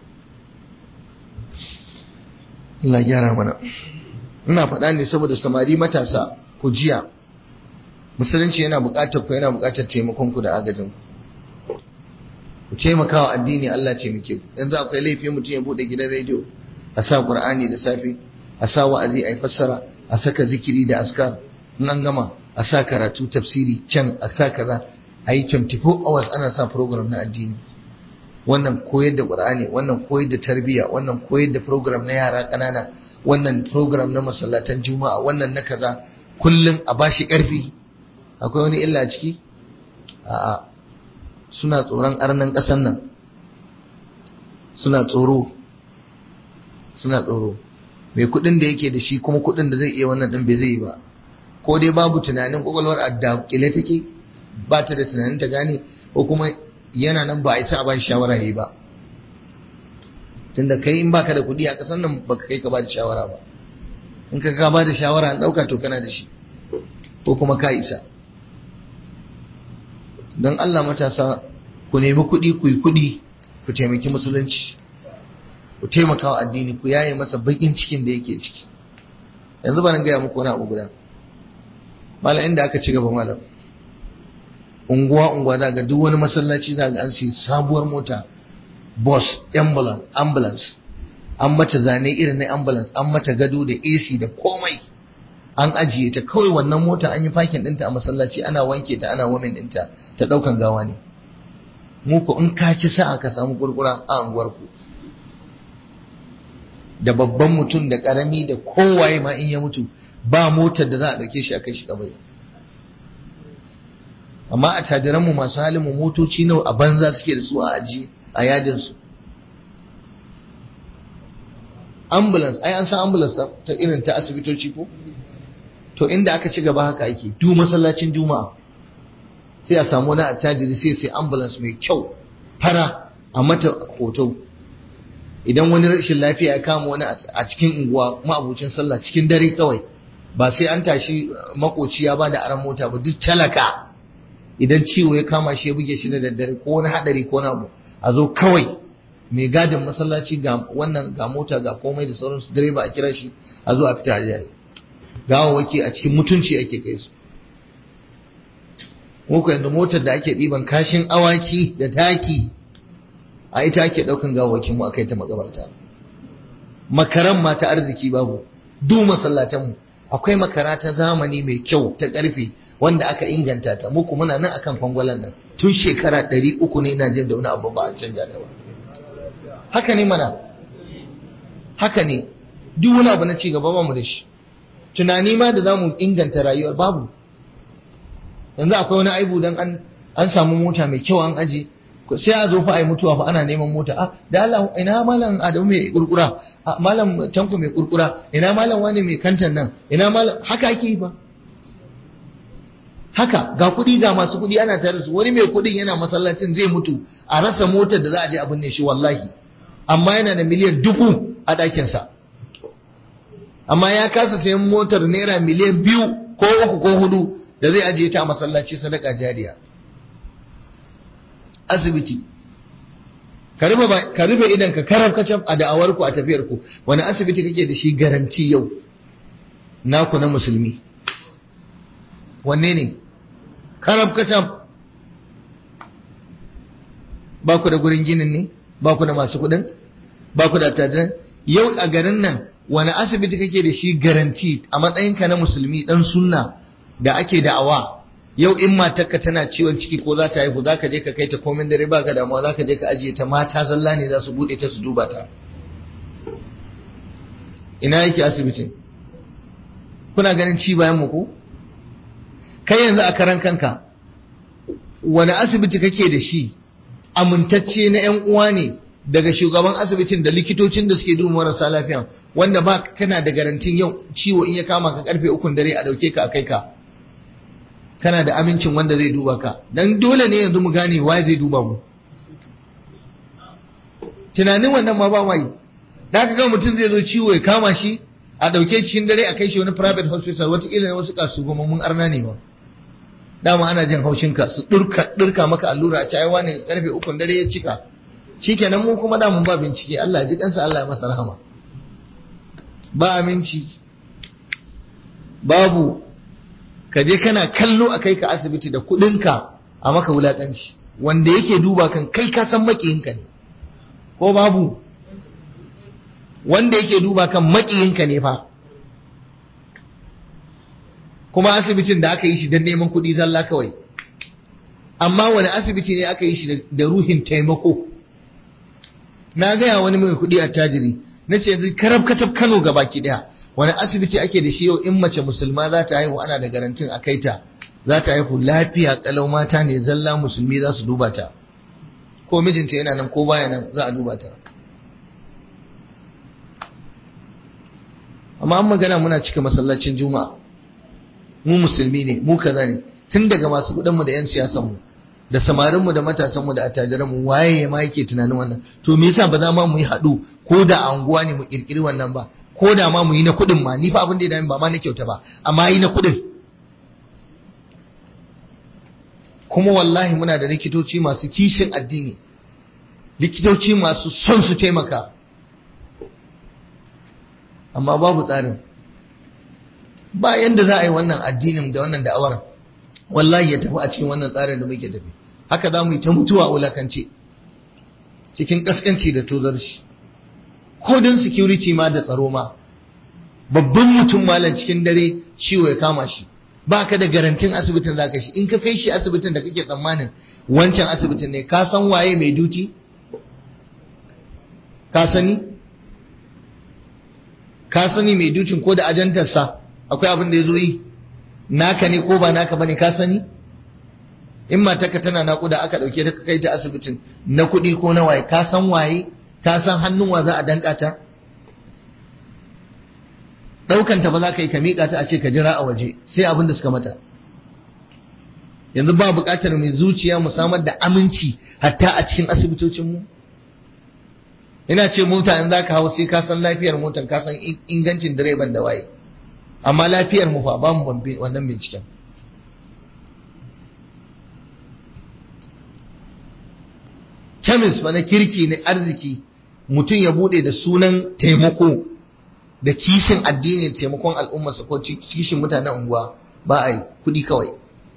Allah gyara mana ina faɗa ne saboda samari matasa ku jiya musulunci yana buƙatar ku yana buƙatar taimakon ku da agajin ku ku taimaka wa addini Allah ce muke ku yanzu akwai laifi mutum ya bude gidan rediyo a sa qur'ani da safe a sa wa'azi a fassara a saka zikiri da askar in an gama a sa karatu tafsiri can a sa kaza a yi 24 hours ana sa program na addini wannan koyar da qur'ani wannan koyar da tarbiyya wannan koyar da program na yara ƙanana wannan program na masallatan juma'a wannan na kaza kullum a bashi ƙarfi akwai wani illa ciki a'a suna tsoron arnan ƙasan nan suna tsoro suna tsoro mai kuɗin da yake da shi kuma kuɗin da zai iya wannan ɗin bai zai yi ba ko dai babu tunanin kwakwalwar adda kile take ba ta da tunanin ta gane ko kuma yana nan ba a isa a ba shi shawara yi ba tunda kai in baka da kuɗi a ƙasan nan baka kai ka ba da shawara ba in ka ka ba da shawara an ɗauka to kana da shi ko kuma ka isa don Allah matasa ku nemi kuɗi ku yi kuɗi ku taimaki musulunci ku taimaka wa addini ku yaye masa bakin cikin da yake ciki yanzu ba nan gaya muku wani abu guda malam inda aka ci gaba malam unguwa unguwa za ga duk wani masallaci za ga an sai sabuwar mota bus ambulance ambulance an mata zane irin na ambulance an mata gado da AC da komai an ajiye ta kawai wannan mota an yi fakin ɗinta a masallaci ana wanke ta ana wamin ɗinta ta ɗaukan gawa ne mu ko in ka ci sa'a ka samu kurkura a anguwar ku da babban mutum da karami da kowaye ma in ya mutu ba motar da za a ɗauke shi a kai shi kabari amma a tajiranmu masu halin mu motoci nawa a banza suke da su a aji a yadinsu ambulance ai an san ambulance ta irin ta asibitoci ko to inda aka ci gaba haka ake du masallacin juma'a sai a samu wani attajiri sai sai ambulance mai kyau fara a mata hoto idan wani rashin lafiya ya kama wani a cikin unguwa ma'abucin sallah cikin dare kawai ba sai an tashi makoci ya bada aran mota ba duk talaka idan ciwo ya kama shi ya buge shi da daddare ko wani hadari ko na abu a zo kawai mai gadin masallaci ga wannan ga mota ga komai da sauransu direba a kira shi a zo a fita a jiya gawawaki a cikin mutunci ake kai su muku yanzu motar da ake ɗiban kashin awaki da taki a ita ake ɗaukan gawawakin mu aka yi ta makabarta makaran ma ta arziki babu duk masallatan mu akwai makara ta zamani mai kyau ta ƙarfe wanda aka inganta ta muku muna nan akan kwangwalan nan tun shekara ɗari uku ne na jin da wani abu ba a canja ta ba haka ne mana haka ne duk wani abu na ci gaba ba mu da shi tunani ma da zamu inganta rayuwar babu yanzu akwai wani aibu dan an an samu mota mai kyau an aje sai a zo fa ai mutuwa fa ana neman mota ah da Allah ina malam Adamu mai kurkura malam Tanko mai kurkura ina malam wani mai kantan nan ina malam haka ake yi fa haka ga kuɗi ga masu kuɗi ana tare su wani mai kuɗin yana masallacin zai mutu a rasa motar da za a je abin ne shi wallahi amma yana da miliyan dubu a ɗakinsa amma ya kasa sayan motar naira miliyan biyu ko uku ko hudu da zai ajiye ta a masallaci sadaka jariya asibiti ka rufe idan ka karab kacaf a da'awarku a tafiyarku wani asibiti kake da shi garanti yau naku na musulmi wanne ne karab kacaf ba ku da gurin ginin ne ba ku da masu kudin ba ku da attajiran yau a garin nan wani asibiti kake da shi garanti a matsayinka na musulmi dan sunna da ake da'awa yau in matarka tana ciwon ciki ko za ta haihu za ka je ka kai ta komin dare ba ka damuwa za ka je ka ajiye ta mata zalla ne za su bude ta su duba ta ina yake asibitin kuna ganin ci bayan mu ko kai yanzu a karan kanka wani asibiti kake da shi amintacce na yan uwa ne daga shugaban asibitin da likitocin da suke duba marasa lafiya wanda ba kana da garantin yau ciwo in ya kama ka karfe ukun dare a dauke ka a kai ka kana da amincin wanda zai duba ka dan dole ne yanzu mu gane waye zai duba mu tunanin wannan ma ba mai da ka ga mutum zai zo ciwo ya kama shi a dauke cikin dare a kai shi wani private hospital wataƙila wasu kasugumamun arna ne ba dama ana jin haushin ka su durka durka maka allura a cewa wani karfe ukun dare ya cika shikenan mu kuma da mun ba bincike Allah ji kansa Allah ya masa rahama ba aminci babu ka je kana kallo a kai ka asibiti da kudinka a maka wulakanci wanda yake duba kan kai ka san makiyinka ne ko babu wanda yake duba kan makiyinka ne fa kuma asibitin da aka yi shi don neman kuɗi zalla kawai amma wani asibiti ne aka yi shi da ruhin taimako na gaya wani mai kuɗi a tajiri na ce yanzu karab katab kano ga baki ɗaya wani asibiti ake da shi yau in mace musulma za ta haihu ana da garantin a kaita za ta haihu lafiya kalau mata ne zalla musulmi za su duba ta ko mijinta yana nan ko baya nan za a duba ta amma an magana muna cika masallacin juma'a mu musulmi ne mu kaza ne tun daga masu mu da 'yan siyasanmu da samarinmu da matasanmu da attajiranmu waye ma yake tunanin wannan to me yasa ba za ma mu yi haɗu ko da a unguwa ne mu kirkiri wannan ba ko da ma mu yi na kuɗin ma ni fa abin da ya dami ba ma na kyauta ba amma yi na kuɗin kuma wallahi muna da likitoci masu kishin addini likitoci masu son su taimaka amma babu tsarin ba yanda za a yi wannan addinin da wannan da'awar wallahi ya tafi a cikin wannan tsarin da muke tafi haka za mu yi ta mutuwa a wulakance cikin kaskanci da tozarci ko don security ma da tsaro ma babban mutum malam cikin dare ciwo ya kama shi ba ka da garantin asibitin za ka shi in ka kai shi asibitin da kake tsammanin wancan asibitin ne ka san waye mai duti ka sani ka sani mai dukin ko da ajantarsa akwai abin da ya zo yi naka ne ko ba naka bane ka sani in matarka tana naƙuda aka ɗauke ta kai ta asibitin na kuɗi ko na waye ka san waye ka san hannun wa za a danka ta ɗaukanta ba za ka yi ka miƙa ta a ce ka jira a waje sai abin da suka mata yanzu ba buƙatar mai zuciya mu samar da aminci hatta a cikin asibitocinmu ina ce mota in za ka hau sai ka san lafiyar motar ka san ingancin direban da waye amma lafiyar mu fa ba mu wannan binciken kemis ba na kirki na arziki mutum ya bude da sunan taimako da kishin addinin taimakon al'ummarsa ko kishin mutanen unguwa ba a yi kudi kawai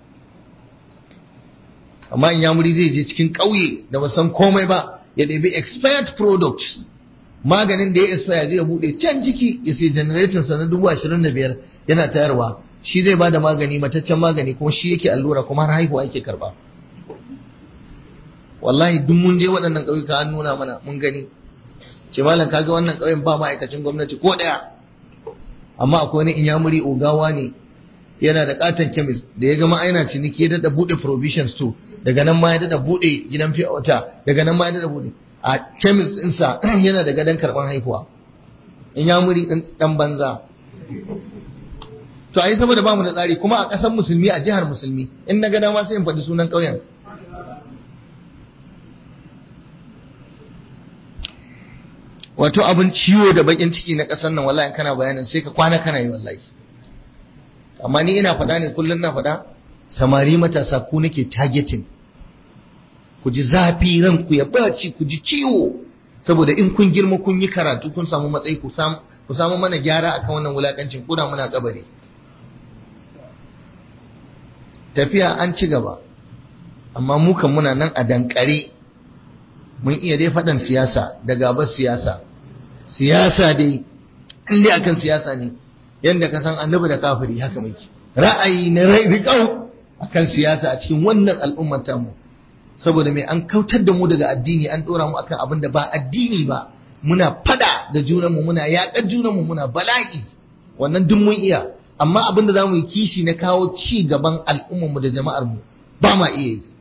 amma in yamuri zai je cikin ƙauye da ba san komai ba ya ɗabi expired products maganin da ya expire zai bude can ciki ya sai generator sa na dubu ashirin da biyar yana tayarwa shi zai ba da magani mataccen magani kuma shi yake allura kuma har haihuwa yake karba wallahi duk mun je waɗannan ƙauyuka an nuna mana mun gani ce malam kaga wannan ƙauyen ba ma'aikacin gwamnati ko ɗaya amma akwai wani inyamuri ogawa ne yana da katon kemis da ya gama aina ciniki ya dada buɗe provision store daga nan ma ya dada buɗe gidan fiye wata daga nan ma ya dada buɗe a kemis ɗinsa yana da gadon karɓar haihuwa inyamuri ɗan banza to a yi saboda ba mu da tsari kuma a ƙasar musulmi a jihar musulmi in na ga dama sai in faɗi sunan ƙauyen wato abin ciwo da bakin ciki na ƙasar nan wallahi kana bayanin sai ka kwana kana yi wallahi amma ni ina faɗa ne kullum na faɗa samari matasa ku nake targeting ku ji zafi ranku ya baci ku ji ciwo saboda in kun girma kun yi karatu kun samu matsayi ku samu ku samu mana gyara akan wannan wulakancin kuna muna kabari tafiya an ci gaba amma mu kan muna nan a dankare mun iya dai faɗan siyasa da gabar siyasa siyasa dai in dai akan siyasa ne yadda ka san annabi da kafiri haka muke ra'ayi na rai riƙau akan siyasa a cikin wannan al'ummar tamu saboda mai an kautar da mu daga addini an ɗora mu akan abin da ba addini ba muna fada da junanmu muna yaƙar junanmu muna bala'i wannan duk mun iya amma abin da za mu yi kishi na kawo ci gaban al'ummarmu da jama'armu ba ma iya yi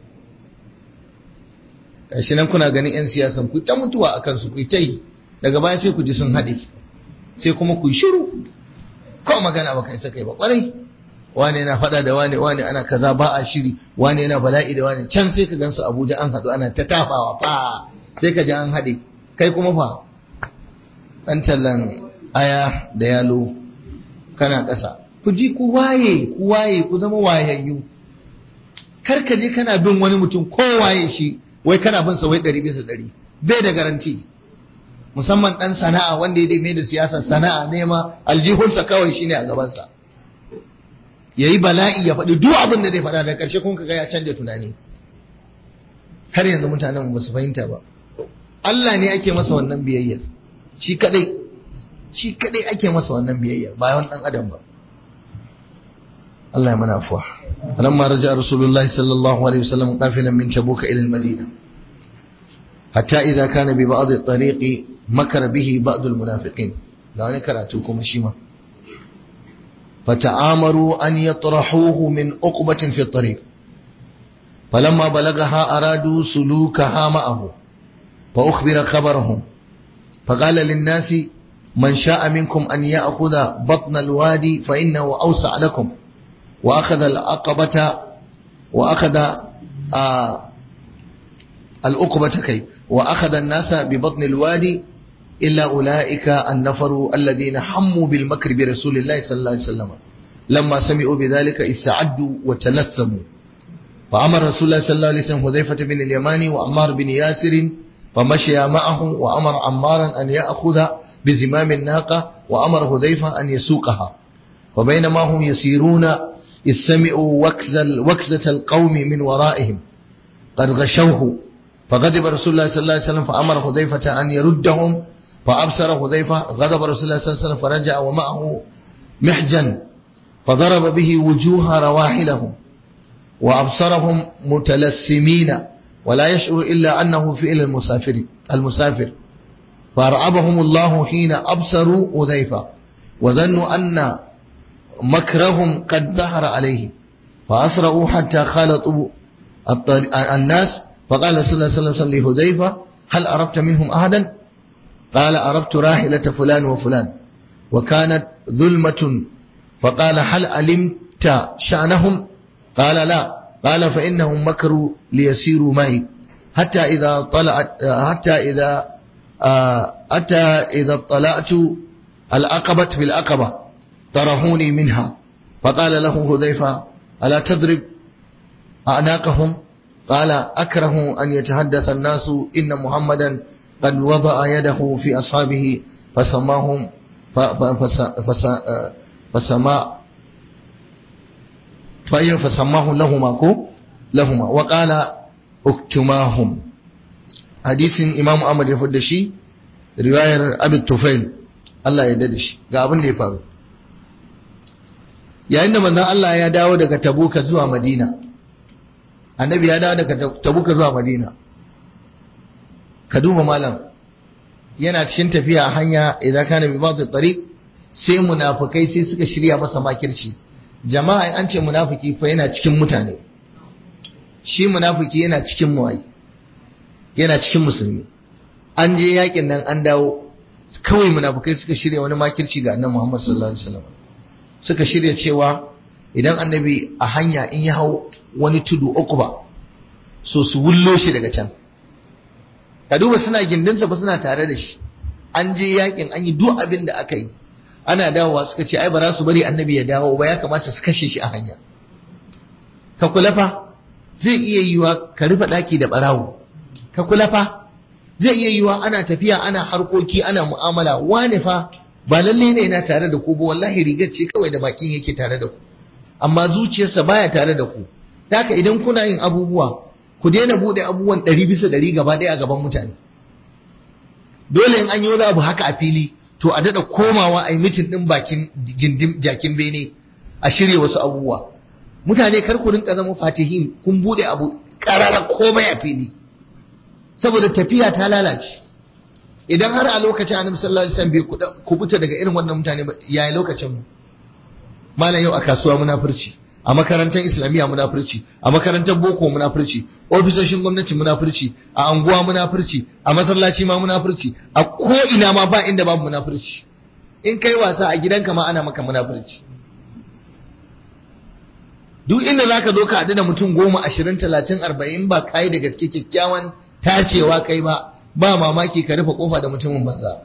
gashi nan kuna ganin 'yan siyasan ku ta mutuwa a kansu ku ta yi daga baya sai ku ji sun haɗe sai kuma ku yi shiru ko magana ba kai sakai ba kwarai wane yana faɗa da wane wane ana kaza ba a shiri wane yana bala'i da wane can sai ka gansu abuja an haɗu ana ta tafawa fa sai ka ji an haɗe kai kuma fa ɗan tallan aya da yalo kana ƙasa ku ji ku waye ku waye ku zama wayayyu kar ka je kana bin wani mutum ko waye shi wai kana bin sa wai ɗari bisa ɗari bai da garanti musamman ɗan sana'a wanda ya mai da siyasar sana'a nema aljihunsa kawai shine a gabansa ya yi bala'i ya faɗi duk abin da zai faɗa da ƙarshe kun ga ya canja tunani har yanzu mutanen ba su fahimta ba Allah ne ake masa wannan biyayyar shi kadai shi kadai ake masa wannan biyayyar ba wani ɗan adam ba Allah ya mana afuwa lamma raja rasulullahi sallallahu alaihi wasallam qafilan min tabuka ila al-madina hatta idza kana bi ba'd at-tariq makar bihi ba'd al-munafiqin da wani karatu kuma shi ma فتعامروا أن يطرحوه من عقبة في الطريق فلما بلغها أرادوا سلوكها معه فأخبر خبرهم فقال للناس من شاء منكم أن يأخذ بطن الوادي فإنه أوسع لكم وأخذ العقبة وأخذ آه العقبة كي وأخذ الناس ببطن الوادي إلا أولئك النفر الذين حموا بالمكر برسول الله صلى الله عليه وسلم لما سمعوا بذلك استعدوا وتلثموا فأمر رسول الله صلى الله عليه وسلم حذيفة بن اليماني وعمار بن ياسر فمشي معه وأمر عمارا أن يأخذ بزمام الناقة وأمر حذيفة أن يسوقها وبينما هم يسيرون إذ سمعوا وكز وكزة القوم من ورائهم قد غشوه فغضب رسول الله صلى الله عليه وسلم فأمر حذيفة أن يردهم فأبصر حذيفة غضب رسول الله صلى الله عليه وسلم فرجع ومعه محجن فضرب به وجوه رواحلهم وأبصرهم متلسمين ولا يشعر إلا أنه فعل المسافر المسافر فرعبهم الله حين أبصروا أذيفة وظنوا أن مكرهم قد ظهر عليه فأسرعوا حتى خالطوا الناس فقال صلى الله عليه وسلم لهذيفة هل أردت منهم أحدا قال أردت راحلة فلان وفلان وكانت ظلمة فقال هل علمت شأنهم قال لا قال فإنهم مكروا ليسيروا معي حتى إذا طلعت حتى إذا حتى إذا اطلعت العقبة في العقبة طرحوني منها فقال له هذيفة ألا تضرب أعناقهم قال أكره أن يتحدث الناس إن محمدا قد وضع يده في أصحابه فسماهم فسما فأي فسماه لهما كو لهما وقال اكتماهم حديث إمام أحمد يفد شي رواية أبي الطفيل الله يدد شي ga abin da ya faru yayin da manzon Allah ya dawo daga Tabuka zuwa Madina annabi ya dawo daga Tabuka zuwa Madina ka duba malam yana cikin tafiya a hanya idan kana bi ba'd tariq sai munafikai sai suka shirya masa makirci jama'a an ce munafiki fa yana cikin mutane shi munafiki yana cikin muwayi yana cikin musulmi an je yakin nan an dawo kawai munafikai suka shirya wani makirci ga annabi Muhammad sallallahu alaihi wasallam suka shirya cewa idan annabi a hanya in ya hau wani tudu uku ba so su wullo shi daga can ka duba suna gindinsa ba suna tare da shi an je yakin an yi duk abin da aka yi ana dawowa suka ce ai ba za su bari annabi ya dawo ba ya kamata su kashe shi a hanya ka kula fa zai iya yiwa ka rufe daki da barawo ka kula fa zai iya yiwa ana tafiya ana harkoki ana mu'amala wane fa ba lalle ne yana tare da ku ba wallahi rigar ce kawai da bakin yake tare da ku amma zuciyarsa baya tare da ku haka idan kuna yin abubuwa ku daina bude abubuwan ɗari bisa ɗari gaba ɗaya a gaban mutane dole in an yi wani abu haka a fili to a daɗa komawa a yi mitin ɗin bakin gindin jakin bene a shirya wasu abubuwa mutane kar ku rinka zama fatihin kun bude abu ƙarara komai a fili saboda tafiya ta lalace idan har a lokacin annabi sallallahu alaihi wasallam bai kubuta daga irin wannan mutane ba yayi lokacin mu malam yau a kasuwa munafurci a makarantar islamiyya munafurci a makarantar boko munafurci ofisoshin gwamnati munafurci a anguwa munafurci a masallaci ma munafurci a ko ina ma ba inda babu munafurci in kai wasa a gidanka ma ana maka munafurci duk inda zaka zo ka haɗu da mutum goma ashirin talatin arba'in ba kai da gaske kyakkyawan tacewa kai ba ba mamaki ka rufe kofa da mutumin banza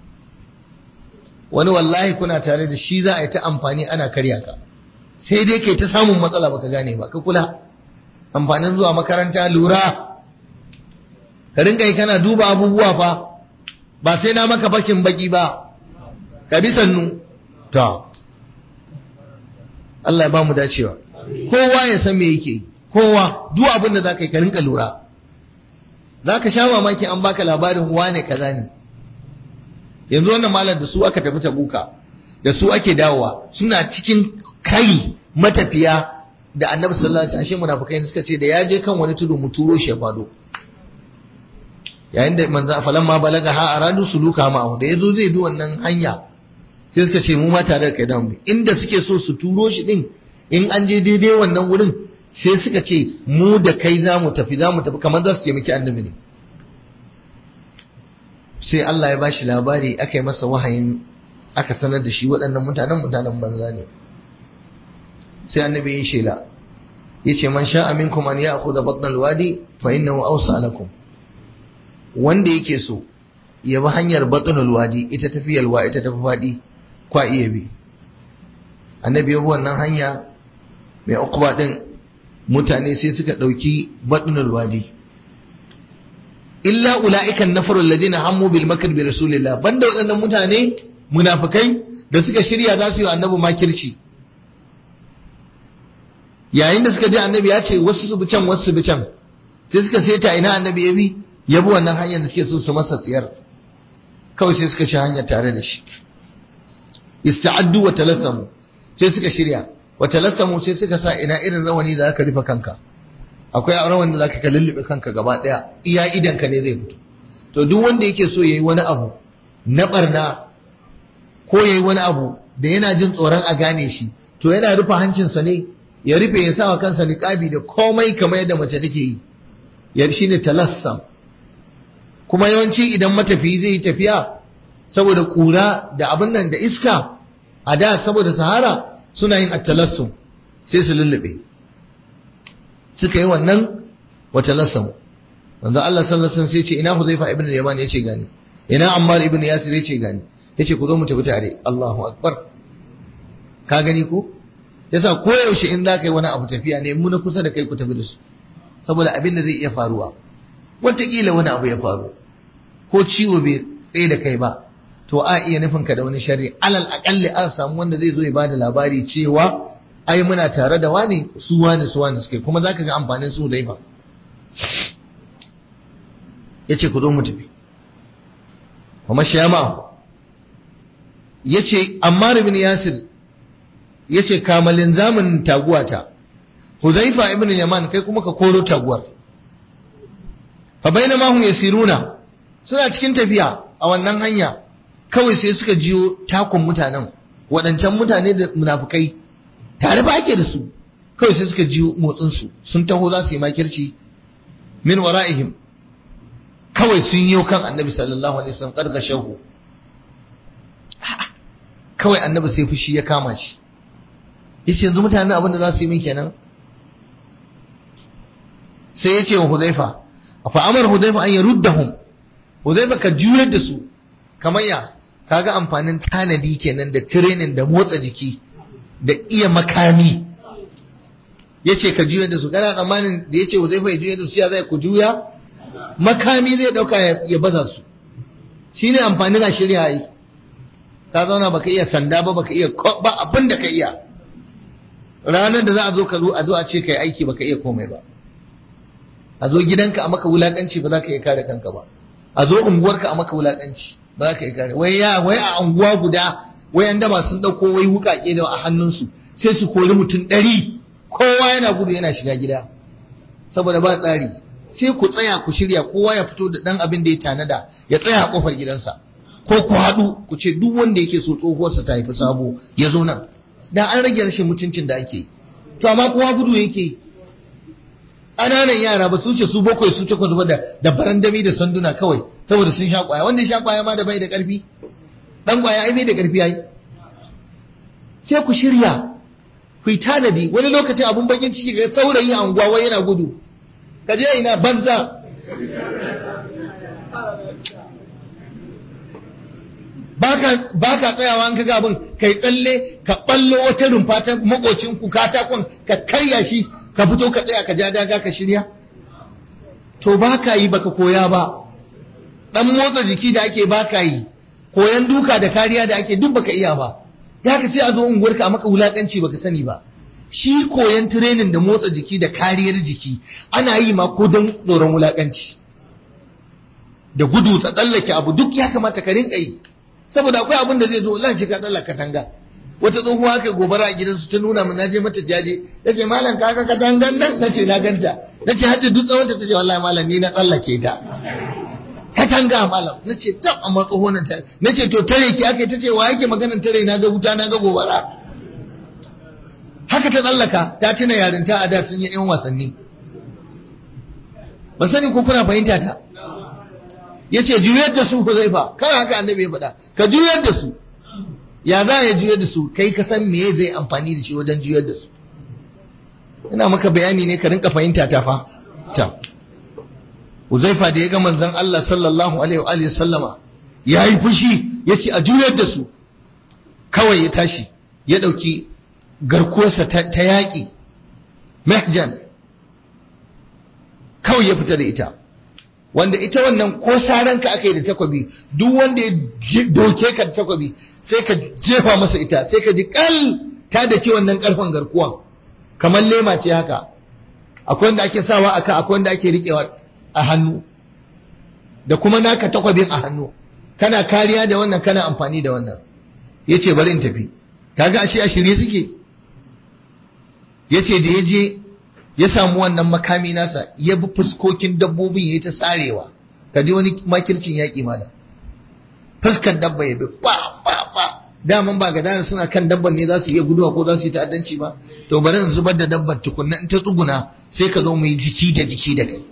wani wallahi kuna tare da shi za a yi ta amfani ana karya ka sai dai kai ta samun matsala baka gane ba ka kula amfanin zuwa makaranta lura ka rinka yi kana duba abubuwa fa ba sai na maka bakin baki ba ka bi sannu ta Allah ya ba mu dacewa kowa ya san me yake kowa duk abin da zaka yi ka rinka lura zaka sha mamaki an baka labarin wane kaza ne yanzu wannan malam da su aka tafi tabuka da su ake dawowa suna cikin kai matafiya da annabi sallallahu alaihi wasallam munafikai suka ce da ya je kan wani tudu mu turo shi ya fado yayin da manzo falan ma balaga ha aradu suluka ma da yazo zai bi wannan hanya sai suka ce mu ma tare da kai da mu inda suke so su turo shi din in an je daidai wannan wurin sai suka ce mu da kai za mu tafi za mu tafi kamar za su ce miki annabi ne sai Allah ya bashi labari aka yi masa wahayin aka sanar da shi waɗannan mutanen mutanen banza ne sai annabi ya shela yace man sha'a minkum an ya'khudha batna alwadi fa innahu awsa lakum wanda yake so ya bi hanyar batna alwadi ita tafi yalwa ita tafi fadi kwa iya bi annabi ya bi wannan hanya mai uqba din mutane sai suka dauki batna alwadi illa ulaika an-nafaru alladhina hammu bil makr bi rasulillah banda waɗannan mutane munafikai da suka shirya za su yi annabi makirci yayin da suka je annabi ya ce wasu su bi can wasu su bi can sai suka seta ina annabi ya bi ya bi wannan hanyar da suke so su masa tsiyar kawai sai suka ci hanyar tare da shi ista'addu wa talassamu sai suka shirya wa talassamu sai suka sa ina irin rawani da zaka rufe kanka akwai rawan da zaka lullube kanka gaba daya iya idan ka ne zai fito to duk wanda yake so yayi wani abu na barna ko yayi wani abu da yana jin tsoron a gane shi to yana rufe hancinsa ne ya rufe ya sawa kansa niqabi da komai kamar yadda mace take yi ya shine talassam kuma yawanci idan matafiyi zai yi tafiya saboda kura da abin nan da iska a da saboda sahara suna yin attalassum sai su lullube suka yi wannan watalassamu wanda Allah sallallahu alaihi wasallam sai ce ina Huzaifa ibn Yaman yace gani ina Ammar ibn Yasir yace gani yace ku zo mu tafi tare Allahu akbar ka gani ko yasa koyaushe in za ka yi wani abu tafiya ne mu na kusa da kai ku tafi da su saboda abin da zai iya faruwa wataƙila wani abu ya faru ko ciwo bai tsaye da kai ba to a iya nufin ka da wani sharri alal aƙalli an samu wanda zai zo ya bada labari cewa ai muna tare da wani su wani su wani suke kuma zaka ga amfanin su dai ba yace ku zo mu tafi kuma shama yace Ammar ibn Yasir yace kamalin zamanin taguwata Huzaifa ibn Yaman kai kuma ka koro taguwar fa bainama hum yasiruna suna cikin tafiya a wannan hanya kawai sai suka jiyo takun mutanen waɗancan mutane da munafukai tare ba ake da su kawai sai suka jiyo motsin su sun taho za su yi makirci min wara'ihim kawai sun yi kan annabi sallallahu alaihi wasallam karga shahu kawai annabi sai fushi ya kama shi yace yanzu mutanen abin da za su yi min kenan sai ya ce wa Hudhaifa fa amar Hudhaifa an yaruddahum Hudhaifa ka juyar da su kamar ya kaga amfanin tanadi kenan da training da motsa jiki da iya makami yace ka juyar da su kana tsammanin da yace Hudhaifa ya juyar da su ya zai ku juya makami zai dauka ya baza su shine amfanin a shirya yi ka zauna baka iya sanda ba baka iya ba abin da ka iya ranar da za a zo ka zo a zo a ce kai aiki baka iya komai ba a zo gidanka a maka wulakanci ba za ka iya kare kanka ba a zo unguwarka a maka wulakanci ba za ka iya kare wai ya wai a unguwa guda wai an dama sun dauko wai wukake da a hannunsu sai su kori mutum ɗari kowa yana gudu yana shiga gida saboda ba tsari sai ku tsaya ku shirya kowa ya fito da dan abin da ya tanada ya tsaya a kofar gidansa ko ku haɗu ku ce duk wanda yake so tsohuwarsa ta haifi sabo ya zo nan da an rage rashin mutuncin da ake to amma kowa gudu yake ƙananan yara ba su ce su bakwai su takwas ba da da barandami da sanduna kawai saboda sun sha kwaya wanda ya sha kwaya ma da bai da ƙarfi dan kwaya ai bai da ƙarfi ai sai ku shirya ku yi tanadi wani lokacin abun bakin ciki ga saurayi a unguwa wai yana gudu ka je ina banza ba ka tsayawa an kaga abin kai tsalle ka ballo wata rumfa ta makocin ku katakon ka karya shi ka fito ka tsaya ka ja daga ka shirya to ba ka yi baka koya ba dan motsa jiki da ake ba ka yi koyan duka da kariya da ake duk baka iya ba ya ka sai a zo unguwarka a maka wulakanci baka sani ba shi koyan training da motsa jiki da kariyar jiki ana yi ma ko don tsoron wulakanci da gudu ta tsallake abu duk ya kamata ka rinka yi saboda akwai abin da zai zo Allah shi ka tsallaka katanga wata tsohuwa kai gobara a gidansu ta nuna min naje mata jaje tace malam ka ga katangan nan nace na ganta nace hajji duk tsawon ta tace wallahi malam ni na tsallake ta katanga malam nace tab amma tsoho nan ta nace to tare ki ake tace wa yake maganar tare na ga wuta na ga gobara haka ta tsallaka ta tuna yarinta a da sun yi yan wasanni ban sani ko kuna fahimta ta yace juyar da su Huzaifa kai haka annabi ya faɗa ka juyar da su ya za ya juyar da su kai ka san me zai amfani da shi wajen juyar da su ina maka bayani ne ka rinka fahimta ta fa ta Huzaifa da ya ga manzon Allah sallallahu alaihi wa alihi sallama yayi fushi yace a juyar da su kawai ya tashi ya dauki garkuwarsa ta, ta yaƙi mahjan kawai ya fita da ita wanda ita wannan ko saranka aka yi da takwabi duk wanda ya doke ka da takwabi sai ka jefa masa ita sai ka ji kal ta da ke wannan karfan garkuwan kamar lema ce haka akwai wanda ake sawa aka akwai wanda ake riƙewa a hannu da kuma naka takwabin a hannu kana kariya da wannan kana amfani da wannan yace bari in tafi kaga ashe a shirye suke yace da ya je ya samu wannan makami nasa ya bi fuskokin dabbobin ya ta sarewa ka ji wani makircin yaƙi mana fuskar dabba ya bi ba ba ba daman ba gadara suna kan dabban ne za su iya guduwa ko za su yi ta'addanci ba to bari in zubar da dabbar tukunna in ta tsuguna sai ka zo mu yi jiki da jiki da kai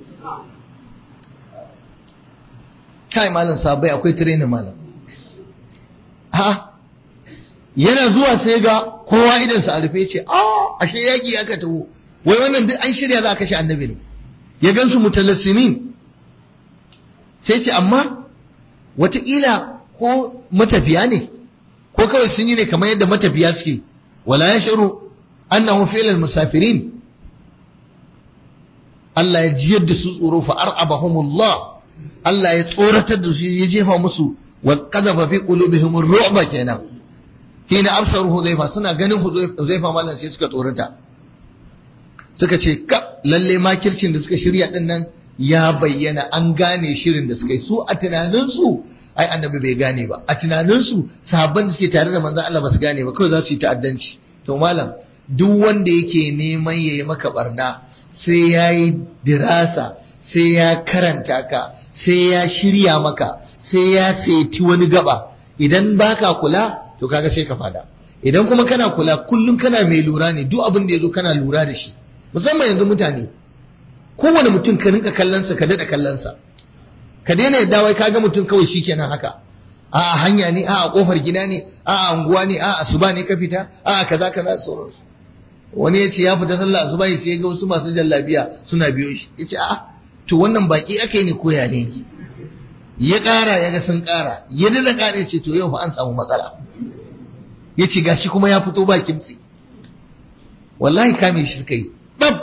kai malam sabai akwai training malam ha yana zuwa sai ga kowa idan sa a rufe ce a ashe yaki aka taho wai wannan duk an shirya za a kashe annabi ne ya gansu mutalassimin sai ce amma wataƙila ko matafiya ne ko kawai sun yi ne kamar yadda matafiya suke wala ya shiru annahu fi'lal musafirin Allah ya jiyar da su tsoro fa ar'abahumullah Allah ya tsoratar da su ya jefa musu wa qadhafa fi qulubihim ar-ru'ba kenan kina absaru hudayfa suna ganin hudayfa mallan sai suka tsorata suka ce ka lalle makircin da suka shirya din nan ya bayyana an gane shirin da suka yi su a tunaninsu ai annabi bai gane ba a tunaninsu sahabban da suke tare da manzon Allah ba su gane ba kawai za su yi ta'addanci to malam duk wanda yake neman yayi maka barna sai ya yi dirasa sai ya karanta ka sai ya shirya maka sai ya saiti wani gaba idan baka kula to kaga sai ka fada idan kuma kana kula kullum kana mai lura ne duk abin da ya zo kana lura da shi musamman yanzu mutane kowane mutum ka rinka kallonsa ka daɗa kallonsa ka daina yadda wai kaga mutum kawai shikenan haka a hanya ne a kofar gida ne a anguwa ne a asuba ne ka fita a kaza kaza sauransu wani ya ce ya fita sallah asuba sai ya ga wasu masu jallabiya suna biyo shi ya ce a to wannan baki aka yi ne koya ne ya ƙara ya ga sun ƙara ya dada ƙara ya ce to yau fa an samu matsala ya ce gashi kuma ya fito ba kimtsi wallahi kame shi suka yi ɗab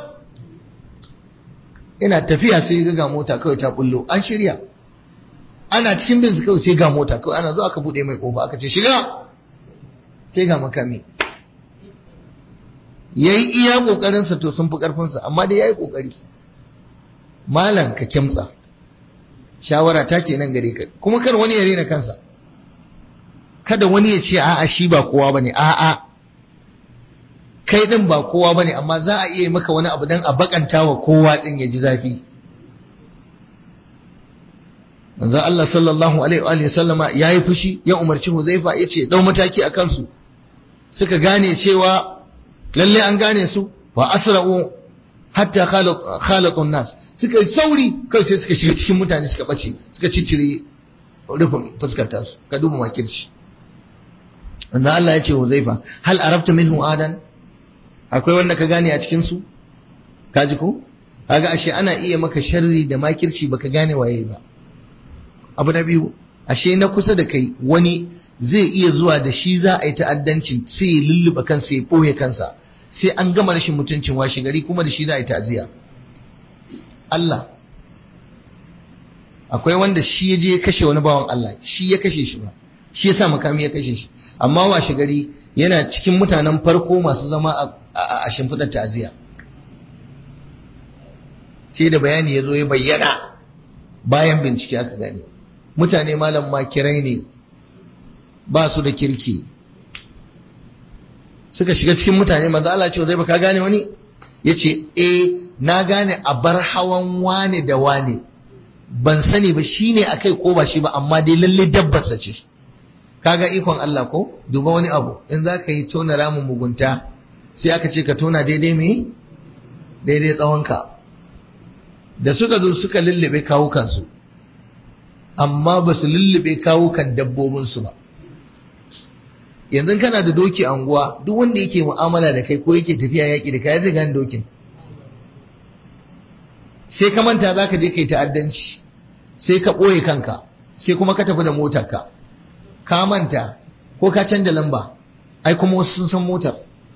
yana tafiya sai ga ga mota kawai ta bullo an shirya ana cikin bin su kawai sai ga mota kawai ana zo aka bude mai kofa aka ce shiga sai ga makami yayi iya kokarin sa to sun fi karfin sa amma dai yayi kokari malam ka kimtsa shawara ta kenan gare ka kuma kar wani ya rena kansa kada wani ya ce a'a shi ba kowa bane a'a kai din ba kowa bane amma za a iya maka wani abu dan a bakanta wa kowa din ya ji zafi manzo Allah sallallahu alaihi wa sallama yayi fushi ya umarci Huzaifa yace dau mataki akan su suka gane cewa lalle an gane su fa asra'u hatta khalatun nas suka yi sauri kai sai suka shiga cikin mutane suka bace suka ciccire rufin fuskar tasu ka duba makirci wanda Allah ya ce Huzaifa hal arabta minhu adan akwai wanda ka gane a cikin su kaji ko kaga ashe ana iya maka sharri da makirci baka gane waye ba abu na biyu ashe na kusa da kai wani zai iya zuwa da shi za a yi ta'addancin sai ya lulluɓe kansa ya ɓoye kansa sai an gama rashin mutuncin washe gari kuma da shi za a yi ta'aziyya Allah akwai wanda shi ya je ya kashe wani bawan Allah shi ya kashe shi ba shi ya sa makami ya kashe shi amma washe gari yana cikin mutanen farko masu zama a shimfiɗar ta'aziyya sai da bayani ya zo ya bayyana bayan bincike aka gane mutane malam makirai ne ba su da kirki suka shiga cikin mutane manzo Allah ce zai baka gane wani yace eh na gane a bar hawan wane da wane ban sani ba shine akai ko ba shi ba amma dai lalle dabbarsa ce kaga ikon Allah ko duba wani abu in za ka yi tona ramin mugunta sai aka ce ka tona daidai me daidai tsawonka da suka zo suka lullube kawukansu amma ba su lullube kawukan dabbobinsu ba yanzu kana da doki a unguwa duk wanda yake mu'amala da kai ko yake tafiya yaƙi da kai zai gane dokin sai ka manta za ka je kai ta'addanci sai ka ɓoye kanka sai kuma ka tafi da motarka ka manta ko ka canja lamba ai kuma wasu sun san motar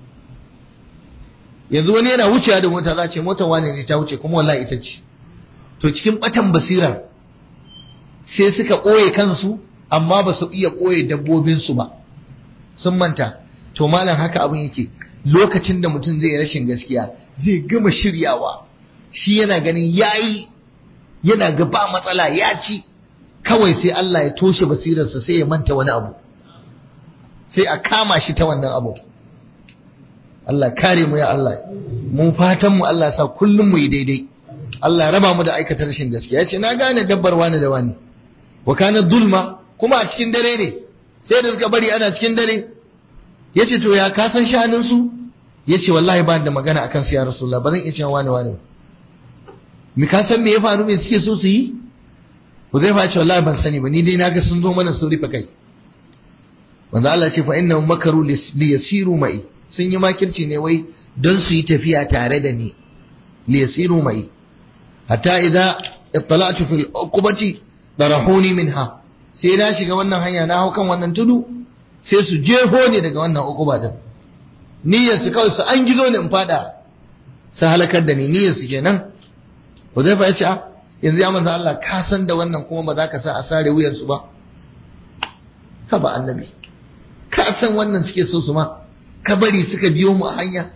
yanzu wani yana wucewa da mota za ce motar wane ne ta wuce kuma wallahi ita ce to cikin batan basirar sai suka ɓoye kansu amma ba su iya ɓoye dabbobinsu ba sun manta to malam haka abin yake lokacin da mutum zai rashin gaskiya zai gama shiryawa shi yana ganin yayi yana ga ba matsala ya ci kawai sai Allah ya toshe basirarsa sai ya manta wani abu sai a kama shi ta wannan abu Allah kare mu ya Allah mun fatan mu Allah sa kullum mu yi daidai Allah raba mu da aikata rashin gaskiya yace na gane dabbar wani da wani wa kana dulma kuma a cikin dare ne sai da suka bari ana cikin dare ya ce to ya kasan sha'aninsu ya ce wallahi ba da magana akan su ya rasulullah ba zan iya cewa wani wani mi ka san me ya faru me suke so su yi Huzaifa ya ce wallahi ban sani ba ni dai naga sun zo mana sun rufe kai wanda Allah ce fa innahum makaru li yasiru mai sun yi makirci ne wai don su yi tafiya tare da ni li yasiru mai hatta idza ittala'tu fil uqubati darahuni minha sai na shiga wannan hanya na hau kan wannan tudu sai su jeho ne daga wannan uquba din niyyar su kawai su an gizo ne in fada su halakar da ni niyyar su kenan Huzaifa ya ce a yanzu ya manzo Allah ka san da wannan kuma ba za ka sa a sare wuyan su ba ka ba annabi ka san wannan suke so su ma ka bari suka biyo mu a hanya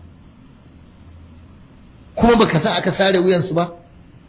kuma baka sa aka sare wuyan su ba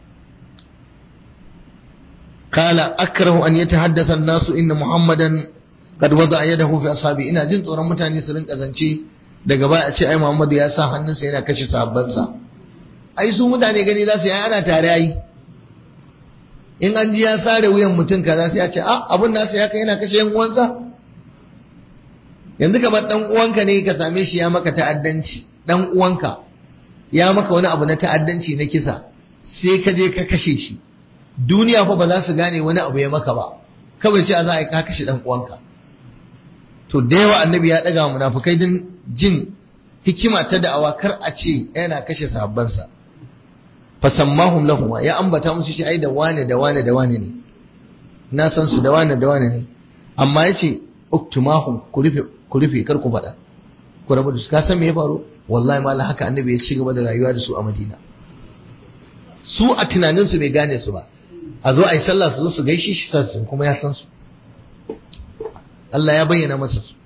qala akrahu an yatahaddatha an-nasu inna muhammadan qad wada yadahu fi ashabi ina jin tsoron mutane su rinka zance daga baya a ce ai muhammadu ya sa hannunsa yana kashe sahabbansa ai su mutane gani za su yi ana tare ai in an ji ya sare wuyan mutum kaza sai ya ce a abun nasa ya kai yana kashe yan uwansa yanzu kamar dan uwanka ne ka same shi ya maka ta'addanci dan uwanka ya maka wani abu na ta'addanci na kisa sai ka je ka kashe shi duniya fa ba za su gane wani abu ya maka ba kawai ce za a yi ka kashe dan uwanka to da yawa annabi ya daga munafukai din jin hikima ta da'awa kar a ce yana kashe sahabbansa fasammahum lahum ya ambata musu shi ai da wane da wane da wane ne na san su da wane da wane ne amma yace uktumahum ku rufe ku rufe kar ku faɗa ku rabu da su ka san me ya faru wallahi mallan haka annabi ya ci gaba da rayuwa da su a Madina su a tunanin su bai gane su ba a zo a yi sallah su zo su gaishe shi sassun kuma ya san su Allah ya bayyana masa su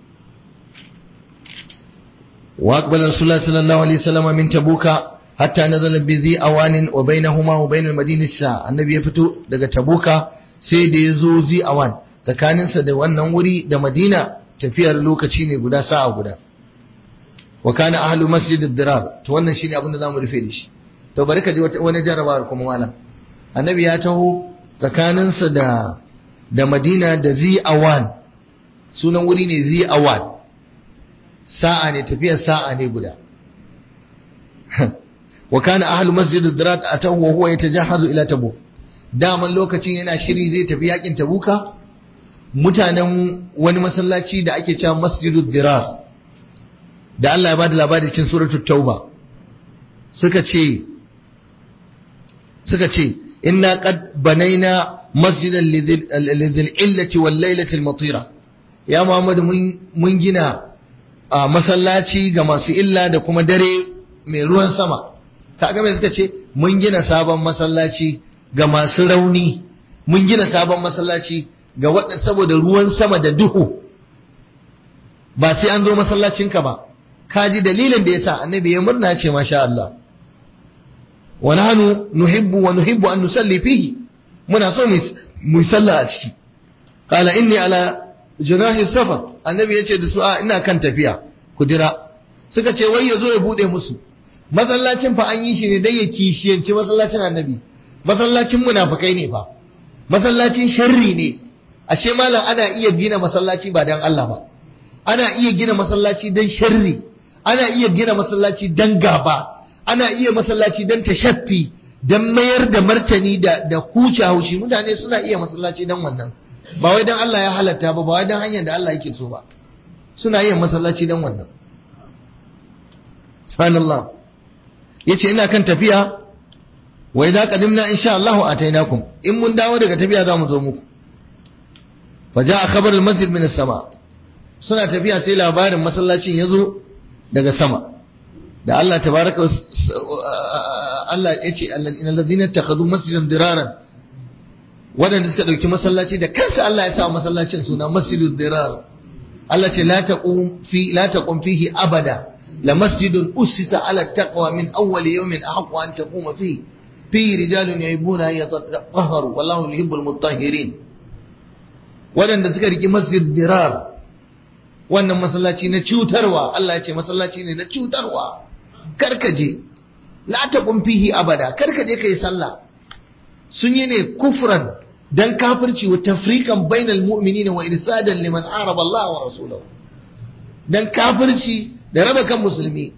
وأقبل رسول الله صلى الله عليه وسلم من تبوك حتى نزل بذي أوان وبينهما وبين المدينة الساعة النبي يفتو دقى تبوك سيد يزو ذي أوان tsakanin sa da wannan wuri da Madina tafiyar lokaci ne guda sa'a guda wa kana ahlu masjid ad-dirar to wannan shine abin da zamu rufe da shi to bari ka ji wani jarabawar kuma malam annabi ya taho tsakanin sa da da Madina da zi awan sunan wuri ne zi awan sa'a ne tafiyar sa'a ne guda wa kana ahlu masjid ad-dirat atahu wa huwa yatajahazu ila tabuk daman lokacin yana shiri zai tafi yakin tabuka mutanen wani masallaci da ake cewa masjidud dirar da Allah ya bada labari cikin suratul tauba suka ce suka ce inna qad banaina masjidan lidhil illati wal lailati al matira ya muhammadu mun gina a masallaci ga masu illa da kuma dare mai ruwan sama kaga mai suka ce mun gina sabon masallaci ga masu rauni mun gina sabon masallaci ga waɗanda saboda ruwan sama da duhu ba sai an zo masallacinka ba ka ji dalilin da yasa annabi ya murna ce masha Allah wa nahnu nuhibbu wa nuhibbu an nusalli fihi muna so mu salla a ciki qala inni ala junahi safar annabi yace da su a ina kan tafiya kudira suka ce wai yazo ya bude musu masallacin fa an yi shi ne dai ya kishiyanci masallacin annabi masallacin munafikai ne fa masallacin sharri ne ashe malam ana iya gina masallaci ba dan Allah ba ana iya gina masallaci dan sharri ana iya gina masallaci dan gaba ana iya masallaci dan tashaffi dan mayar da martani da da huce haushi mutane suna iya masallaci dan wannan ba wai dan Allah ya halatta ba ba wai dan hanyar da Allah yake so ba suna yin masallaci dan wannan subhanallah yace ina kan tafiya wa idza qadimna insha Allah atainakum in mun dawo daga tafiya za mu zo muku fa jaa khabar al-masjid min as-sama suna tafiya sai labarin masallacin yazo daga sama da Allah tabaraka Allah yace innal ladina takhadu masjidan diraran wadanda suka dauki masallaci da kansa Allah ya sa masallacin suna masjidud dirar Allah ce la taqum fi la taqum fihi abada la masjidun ussisa ala taqwa min awwal yawmin ahqqu an taquma fihi fi rijalun yuhibbuna yatatahharu wallahu yuhibbul mutahhirin wadanda suka riki masjid dirar wannan masallaci na cutarwa Allah ya ce masallaci ne na cutarwa karkaje la taqum fihi abada karkaje kai sallah sun yi ne kufran dan kafirci wa tafriqan bainal mu'minina wa irsadan liman araba Allah wa rasulahu dan kafirci da raba kan musulmi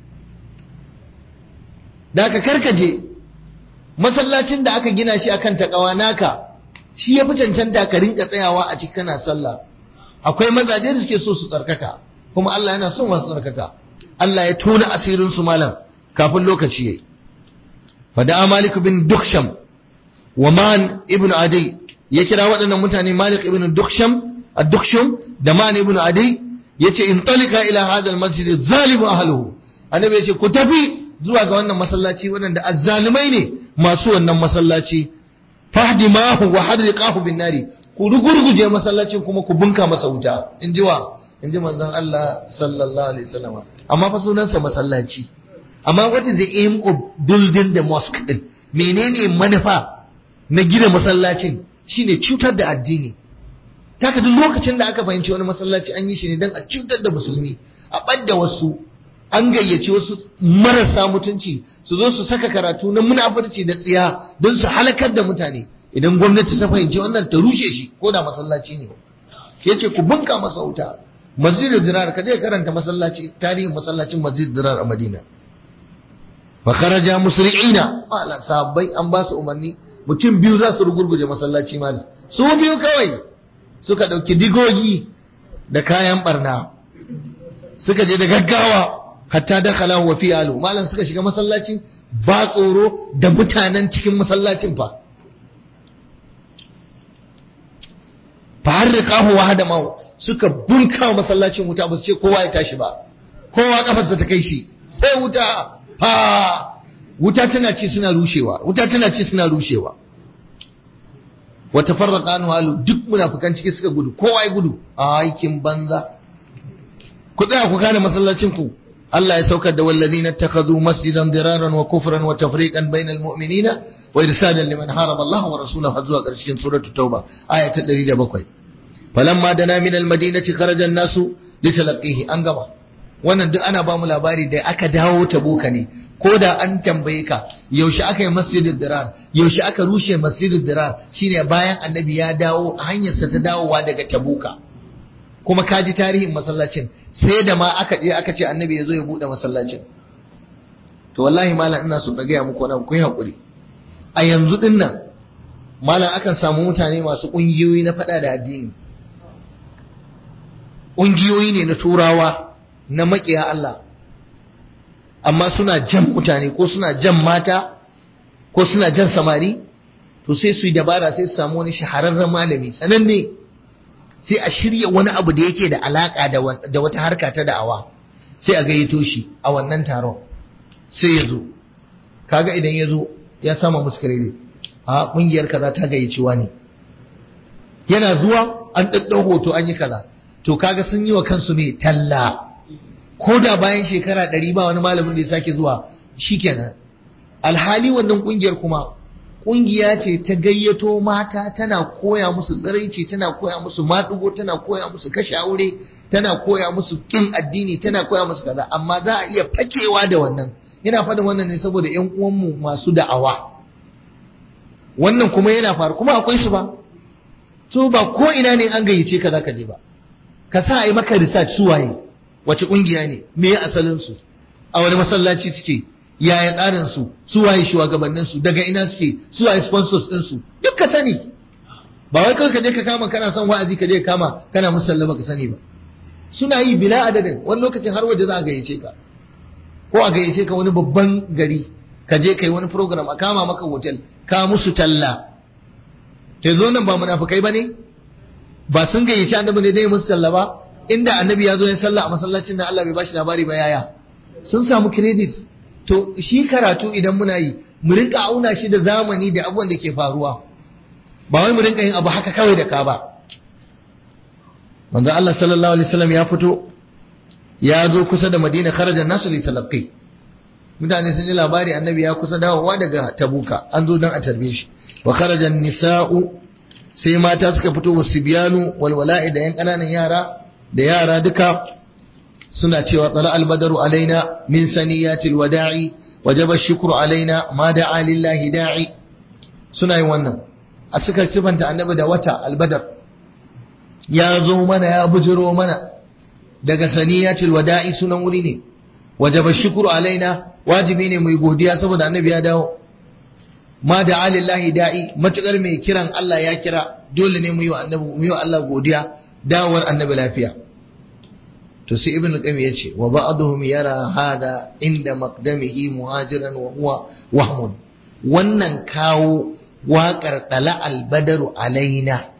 da ka karkaje masallacin da aka gina shi akan takawa naka shi ya fi cancanta ka rinka tsayawa a cikin kana sallah akwai mazaje da suke so su tsarkaka kuma Allah yana son masu tsarkaka Allah ya tona asirin su malam kafin lokaci yayi fada Malik bin Duksham wa Man ibn Adi ya kira waɗannan mutane Malik ibn Duksham ad-Duksham da Man ibn Adi yace in talika ila hadha al-masjid zalimu ahluhu annabi yace ku tafi zuwa ga wannan masallaci waɗanda azzalumai ne masu wannan masallaci fahdimahu wa hadriqahu bin nari ku rugurguje masallacin kuma ku bunka masa wuta in ji wa in ji manzon Allah sallallahu alaihi wasallam amma fa sunansa masallaci amma what is the aim of building the mosque din menene manufa na gina masallacin shine cutar da addini taka duk lokacin da aka fahimci wani masallaci an yi shi ne don a cutar da musulmi a ɓadda wasu an gayyaci wasu marasa mutunci su zo su saka karatu na munafurci da tsiya don su halakar da mutane idan gwamnati ta fahimci wannan ta rushe shi ko da masallaci ne ya ce ku bunka masa wuta masjidul dirar ka je karanta masallaci tarihin masallacin masjidul dirar a madina fa kharaja musri'ina mala sahabbai an ba su umarni mutum biyu za su rugurguje masallaci mal su biyu kawai suka dauki digogi da kayan barna suka je da gaggawa hatta dakhala wa fi alu malam suka shiga masallacin ba tsoro da mutanen cikin masallacin fa fa harriqahu wa hadama suka bunka masallacin wuta ba su ce kowa ya tashi ba kowa kafarsa ta kai shi sai wuta fa wuta tana ci suna rushewa wuta tana ci suna rushewa wa tafarraqa anhu alu duk munafikan ciki suka gudu kowa ya gudu a aikin banza ku tsaya ku kare masallacin ku Allah ya saukar da wallazina takhadhu masjidan diraran wa kufran wa tafriqan bainal mu'minina wa irsadan liman haraba Allah wa rasulahu har zuwa ƙarshen suratul tauba aya ta 107 falamma dana min almadinati kharaja an-nasu litalaqihi an gaba wannan duk ana ba mu labari da aka dawo tabuka ne ko da an tambaye ka yaushe aka yi masjidul dirar yaushe aka rushe masjidul dirar shine bayan annabi ya dawo hanyarsa ta dawowa daga tabuka kuma ka ji tarihin masallacin sai da ma aka je aka ce annabi ya zo ya bude masallacin to wallahi malam ina so ka gaya muku wani ku yi hakuri a yanzu din nan malam akan samu mutane masu ƙungiyoyi na faɗa da addini ƙungiyoyi ne na turawa na maƙiya Allah amma suna jan mutane ko suna jan mata ko suna jan samari to sai su yi dabara sai su samu wani shahararren malami sananne sai a shirya wani abu da yake da alaka da wata harka ta da'awa sai a gayyato shi a wannan taron sai ya zo kaga idan ya zo ya sama musu credit a kungiyar kaza ta gayyaci wani yana zuwa an daddau hoto an yi kaza to kaga sun yi wa kansu ne talla ko da bayan shekara ɗari ba wani malamin da ya sake zuwa shikenan alhali wannan kungiyar kuma kungiya ce ta gayyato mata tana koya musu tsiraici tana koya musu maɗugo tana koya musu kashe aure tana koya musu kin addini tana koya musu kaza amma za a iya fakewa da wannan yana faɗin wannan ne saboda ƴan uwanmu masu da'awa wannan kuma yana faru kuma akwai su ba to ba ko ina ne an gayyace ka zaka je ba ka sa a yi maka research su waye wace kungiya ne me asalin su a wani masallaci suke yaya tsarin su su waye shugabannin su daga ina suke su waye sponsors din su duk ka sani ba wai kawai ka je ka kama kana son wa'azi ka je ka kama kana musallama ka sani ba suna yi bila adadin wani lokacin har waje za a gayyace ka ko a gayyace ka wani babban gari ka je kai wani program a kama maka hotel ka musu talla to zo nan ba munafikai bane ba sun gayyaci annabi ne dai musu talla ba inda annabi ya zo ya sallah a masallacin da Allah bai bashi labari ba yaya sun samu credit to shi karatu idan muna yi mu rinka auna shi da zamani da abubuwan da ke faruwa ba wai mu rinka yin abu haka kawai da ka ba manzo Allah sallallahu alaihi wasallam ya fito ya zo kusa da Madina kharaja nasu li talaqqi mutane sun ji labari annabi ya kusa dawowa daga Tabuka an zo dan a tarbe shi wa kharaja nisa'u sai mata suka fito wasibiyanu wal wala'i da yan kananan yara da yara duka suna cewa tsala albadaru alaina min saniyatil wada'i wajaba shukru alaina ma da'a lillahi da'i suna yin wannan a suka sifanta annabi da wata albadar ya zo mana ya bujiro mana daga saniyatul wada'i sunan wuri ne wajaba shukru alaina wajibi ne mu godiya saboda annabi ya dawo ma da alillahi da'i matukar mai kiran Allah ya kira dole ne mu yi wa annabi mu yi wa Allah godiya dawowar annabi lafiya to sai ibn al-qayyim yace wa ba'dhum yara hada inda maqdamihi muhajiran wa huwa wahmun wannan kawo waƙar dala al-badaru alaina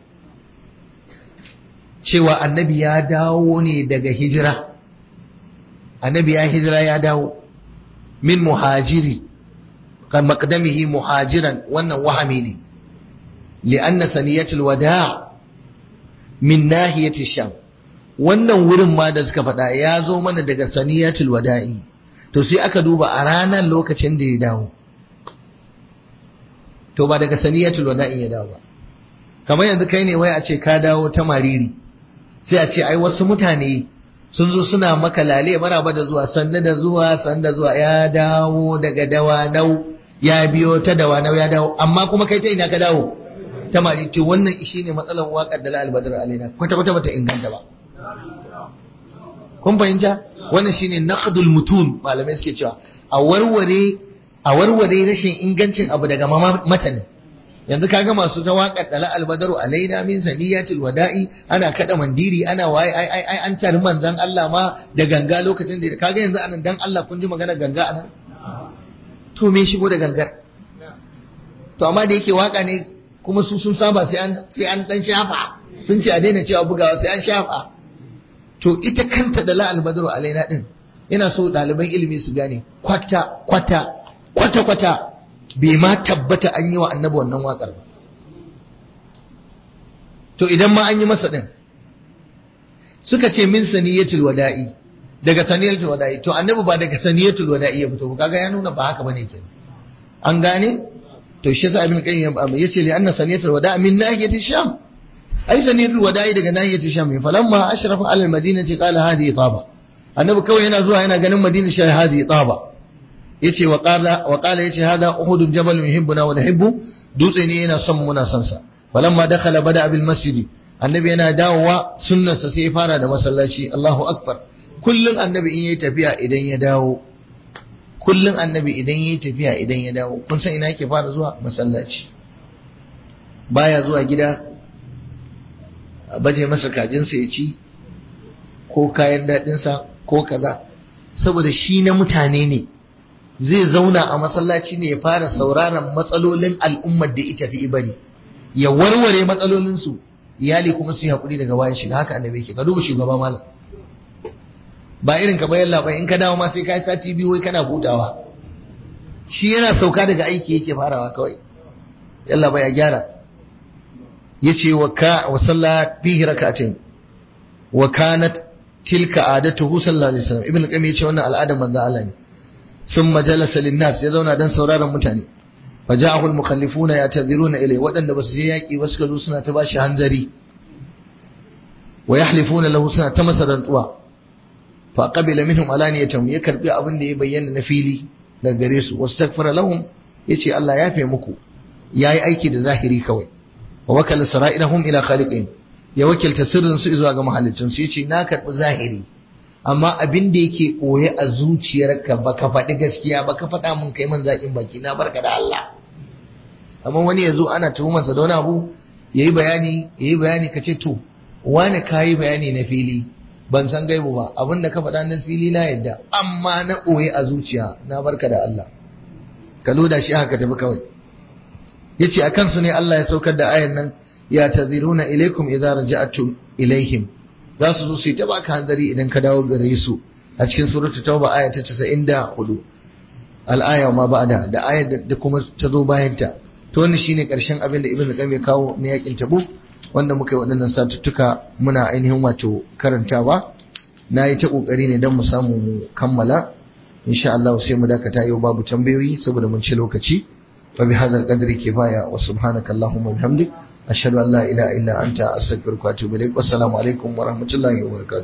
cewa annabi ya dawo ne daga hijira annabi ya hijira ya dawo min muhajiri kan maqdamihi muhajiran wannan wahami ne li'anna saniyatul wada' min nahiyati sham wannan wurin ma da suka faɗa ya zo mana daga saniyatul wada'i to sai aka duba a ranar lokacin da ya dawo to ba daga saniyatul wada'i ya dawo ba kamar yanzu kai ne wai a ce ka dawo ta mariri sai a ce ai wasu mutane sun zo suna maka lale maraba da zuwa sanda da zuwa sanda zuwa ya dawo daga dawanau ya biyo ta dawanau ya dawo amma kuma kai ta ina ka dawo ta mari to wannan shi ne matsalar waƙar da la'al badar alaina kwata kwata bata inganta ba kun fahimta wannan shine naqdul mutun malamai suke cewa a warware a warware rashin ingancin abu daga matanin yanzu kaga masu ta waƙar da la'al badaru alaina min saniyatil wada'i ana kada mandiri ana waye ai ai ai an tari manzon Allah ma da ganga lokacin da kaga yanzu anan dan Allah kun ji magana ganga anan to me shigo da gangar to amma da yake waka ne kuma su sun saba sai an sai an dan shafa sun ce a daina cewa bugawa sai an shafa to ita kanta da la'al badru alaina din ina so ɗaliban ilimi su gane kwata kwata kwata kwata bai ma tabbata an yi wa annabi wannan waƙar ba to idan ma an yi masa din suka ce min saniyatul wada'i daga saniyatul wada'i to annabi ba daga saniyatul wada'i ya fito kaga ya nuna ba haka bane kenan an gane to shi yasa ibn qayyim ya ce li anna saniyatul wada' min nahiyati sham ai saniyatul wada'i daga nahiyati sham falamma ashrafa ala almadinati qala hadhihi taba annabi kawai yana zuwa yana ganin madina shi hadhihi taba yace wa qala wa qala yace hada uhud jabal yuhibbuna wa nuhibbu dutse ne yana son muna son sa falamma dakhala bada bil masjid annabi yana dawowa sunnarsa sai ya fara da masallaci Allahu akbar kullun annabi in yayi tafiya idan ya dawo kullum annabi idan yi tafiya idan ya dawo kun san ina yake fara zuwa masallaci baya zuwa gida a baje masa kajinsa ya ci ko kayan daɗinsa ko kaza saboda shi na mutane ne zai zauna a masallaci ne ya fara sauraron matsalolin al'ummar da ita fi bari ya warware matsalolinsu iyali kuma su yi haƙuri daga bayan shiga haka annabi yake ka duba shugaba malam ba irin ka bayan labai in ka dawo ma sai ka yi sati biyu wai kana hutawa shi yana sauka daga aiki yake farawa kawai yalla ba ya gyara yace wa ka wa salla fihi rak'atayn wa kanat tilka adatuhu sallallahu alaihi wasallam ibn qayyim yace wannan al'adar manzo Allah ne summa jalasa linnas ya zauna dan sauraron mutane faja'ahu al-mukhallifuna ya'tadhiruna ilayhi wadanda basu je yaki ba suka zo suna ta bashi hanzari wa yahlifuna lahu suna ta masa rantsuwa fa qabila minhum alaniyatan ya karbi abin da ya bayyana na fili daga gare su wastaghfara lahum yace Allah ya fe muku yayi aiki da zahiri kawai wa wakala sara'irahum ila khaliqin ya wakilta sirrin su zuwa ga mahallicin su yace na karbi zahiri amma abin da yake koye a zuciyarka baka faɗi gaskiya baka faɗa mun kai man zakin baki na barka da Allah amma wani yazo ana tuhumansa da wani abu yayi bayani yayi bayani kace to wani kayi bayani na fili ban san gaibu ba abin da ka faɗa na fili na yadda amma na ɓoye a zuciya na barka da Allah ka loda shi haka tafi kawai yace a kansu ne Allah ya saukar da ayan nan ya taziruna ilaikum idza raja'tum ilaihim za su zo su yi ta baka hanzari idan ka dawo gare su a cikin suratul tauba aya ta 94 al-aya ma ba'da da ayar da kuma ta zo bayan ta to wannan shine karshen abin da ibnu qayyim ya kawo na yakin tabuk wanda muka yi waɗannan satuttuka muna ainihin wato karantawa na yi ta ƙoƙari ne don mu samu mu kammala insha Allah sai mu dakata yau babu tambayoyi saboda mun ci lokaci fa bi hadzal qadri kifaya wa subhanaka allahumma bihamdik ashhadu an la ilaha illa anta astaghfiruka wa atubu ilaik wassalamu alaikum wa rahmatullahi wa barakatuh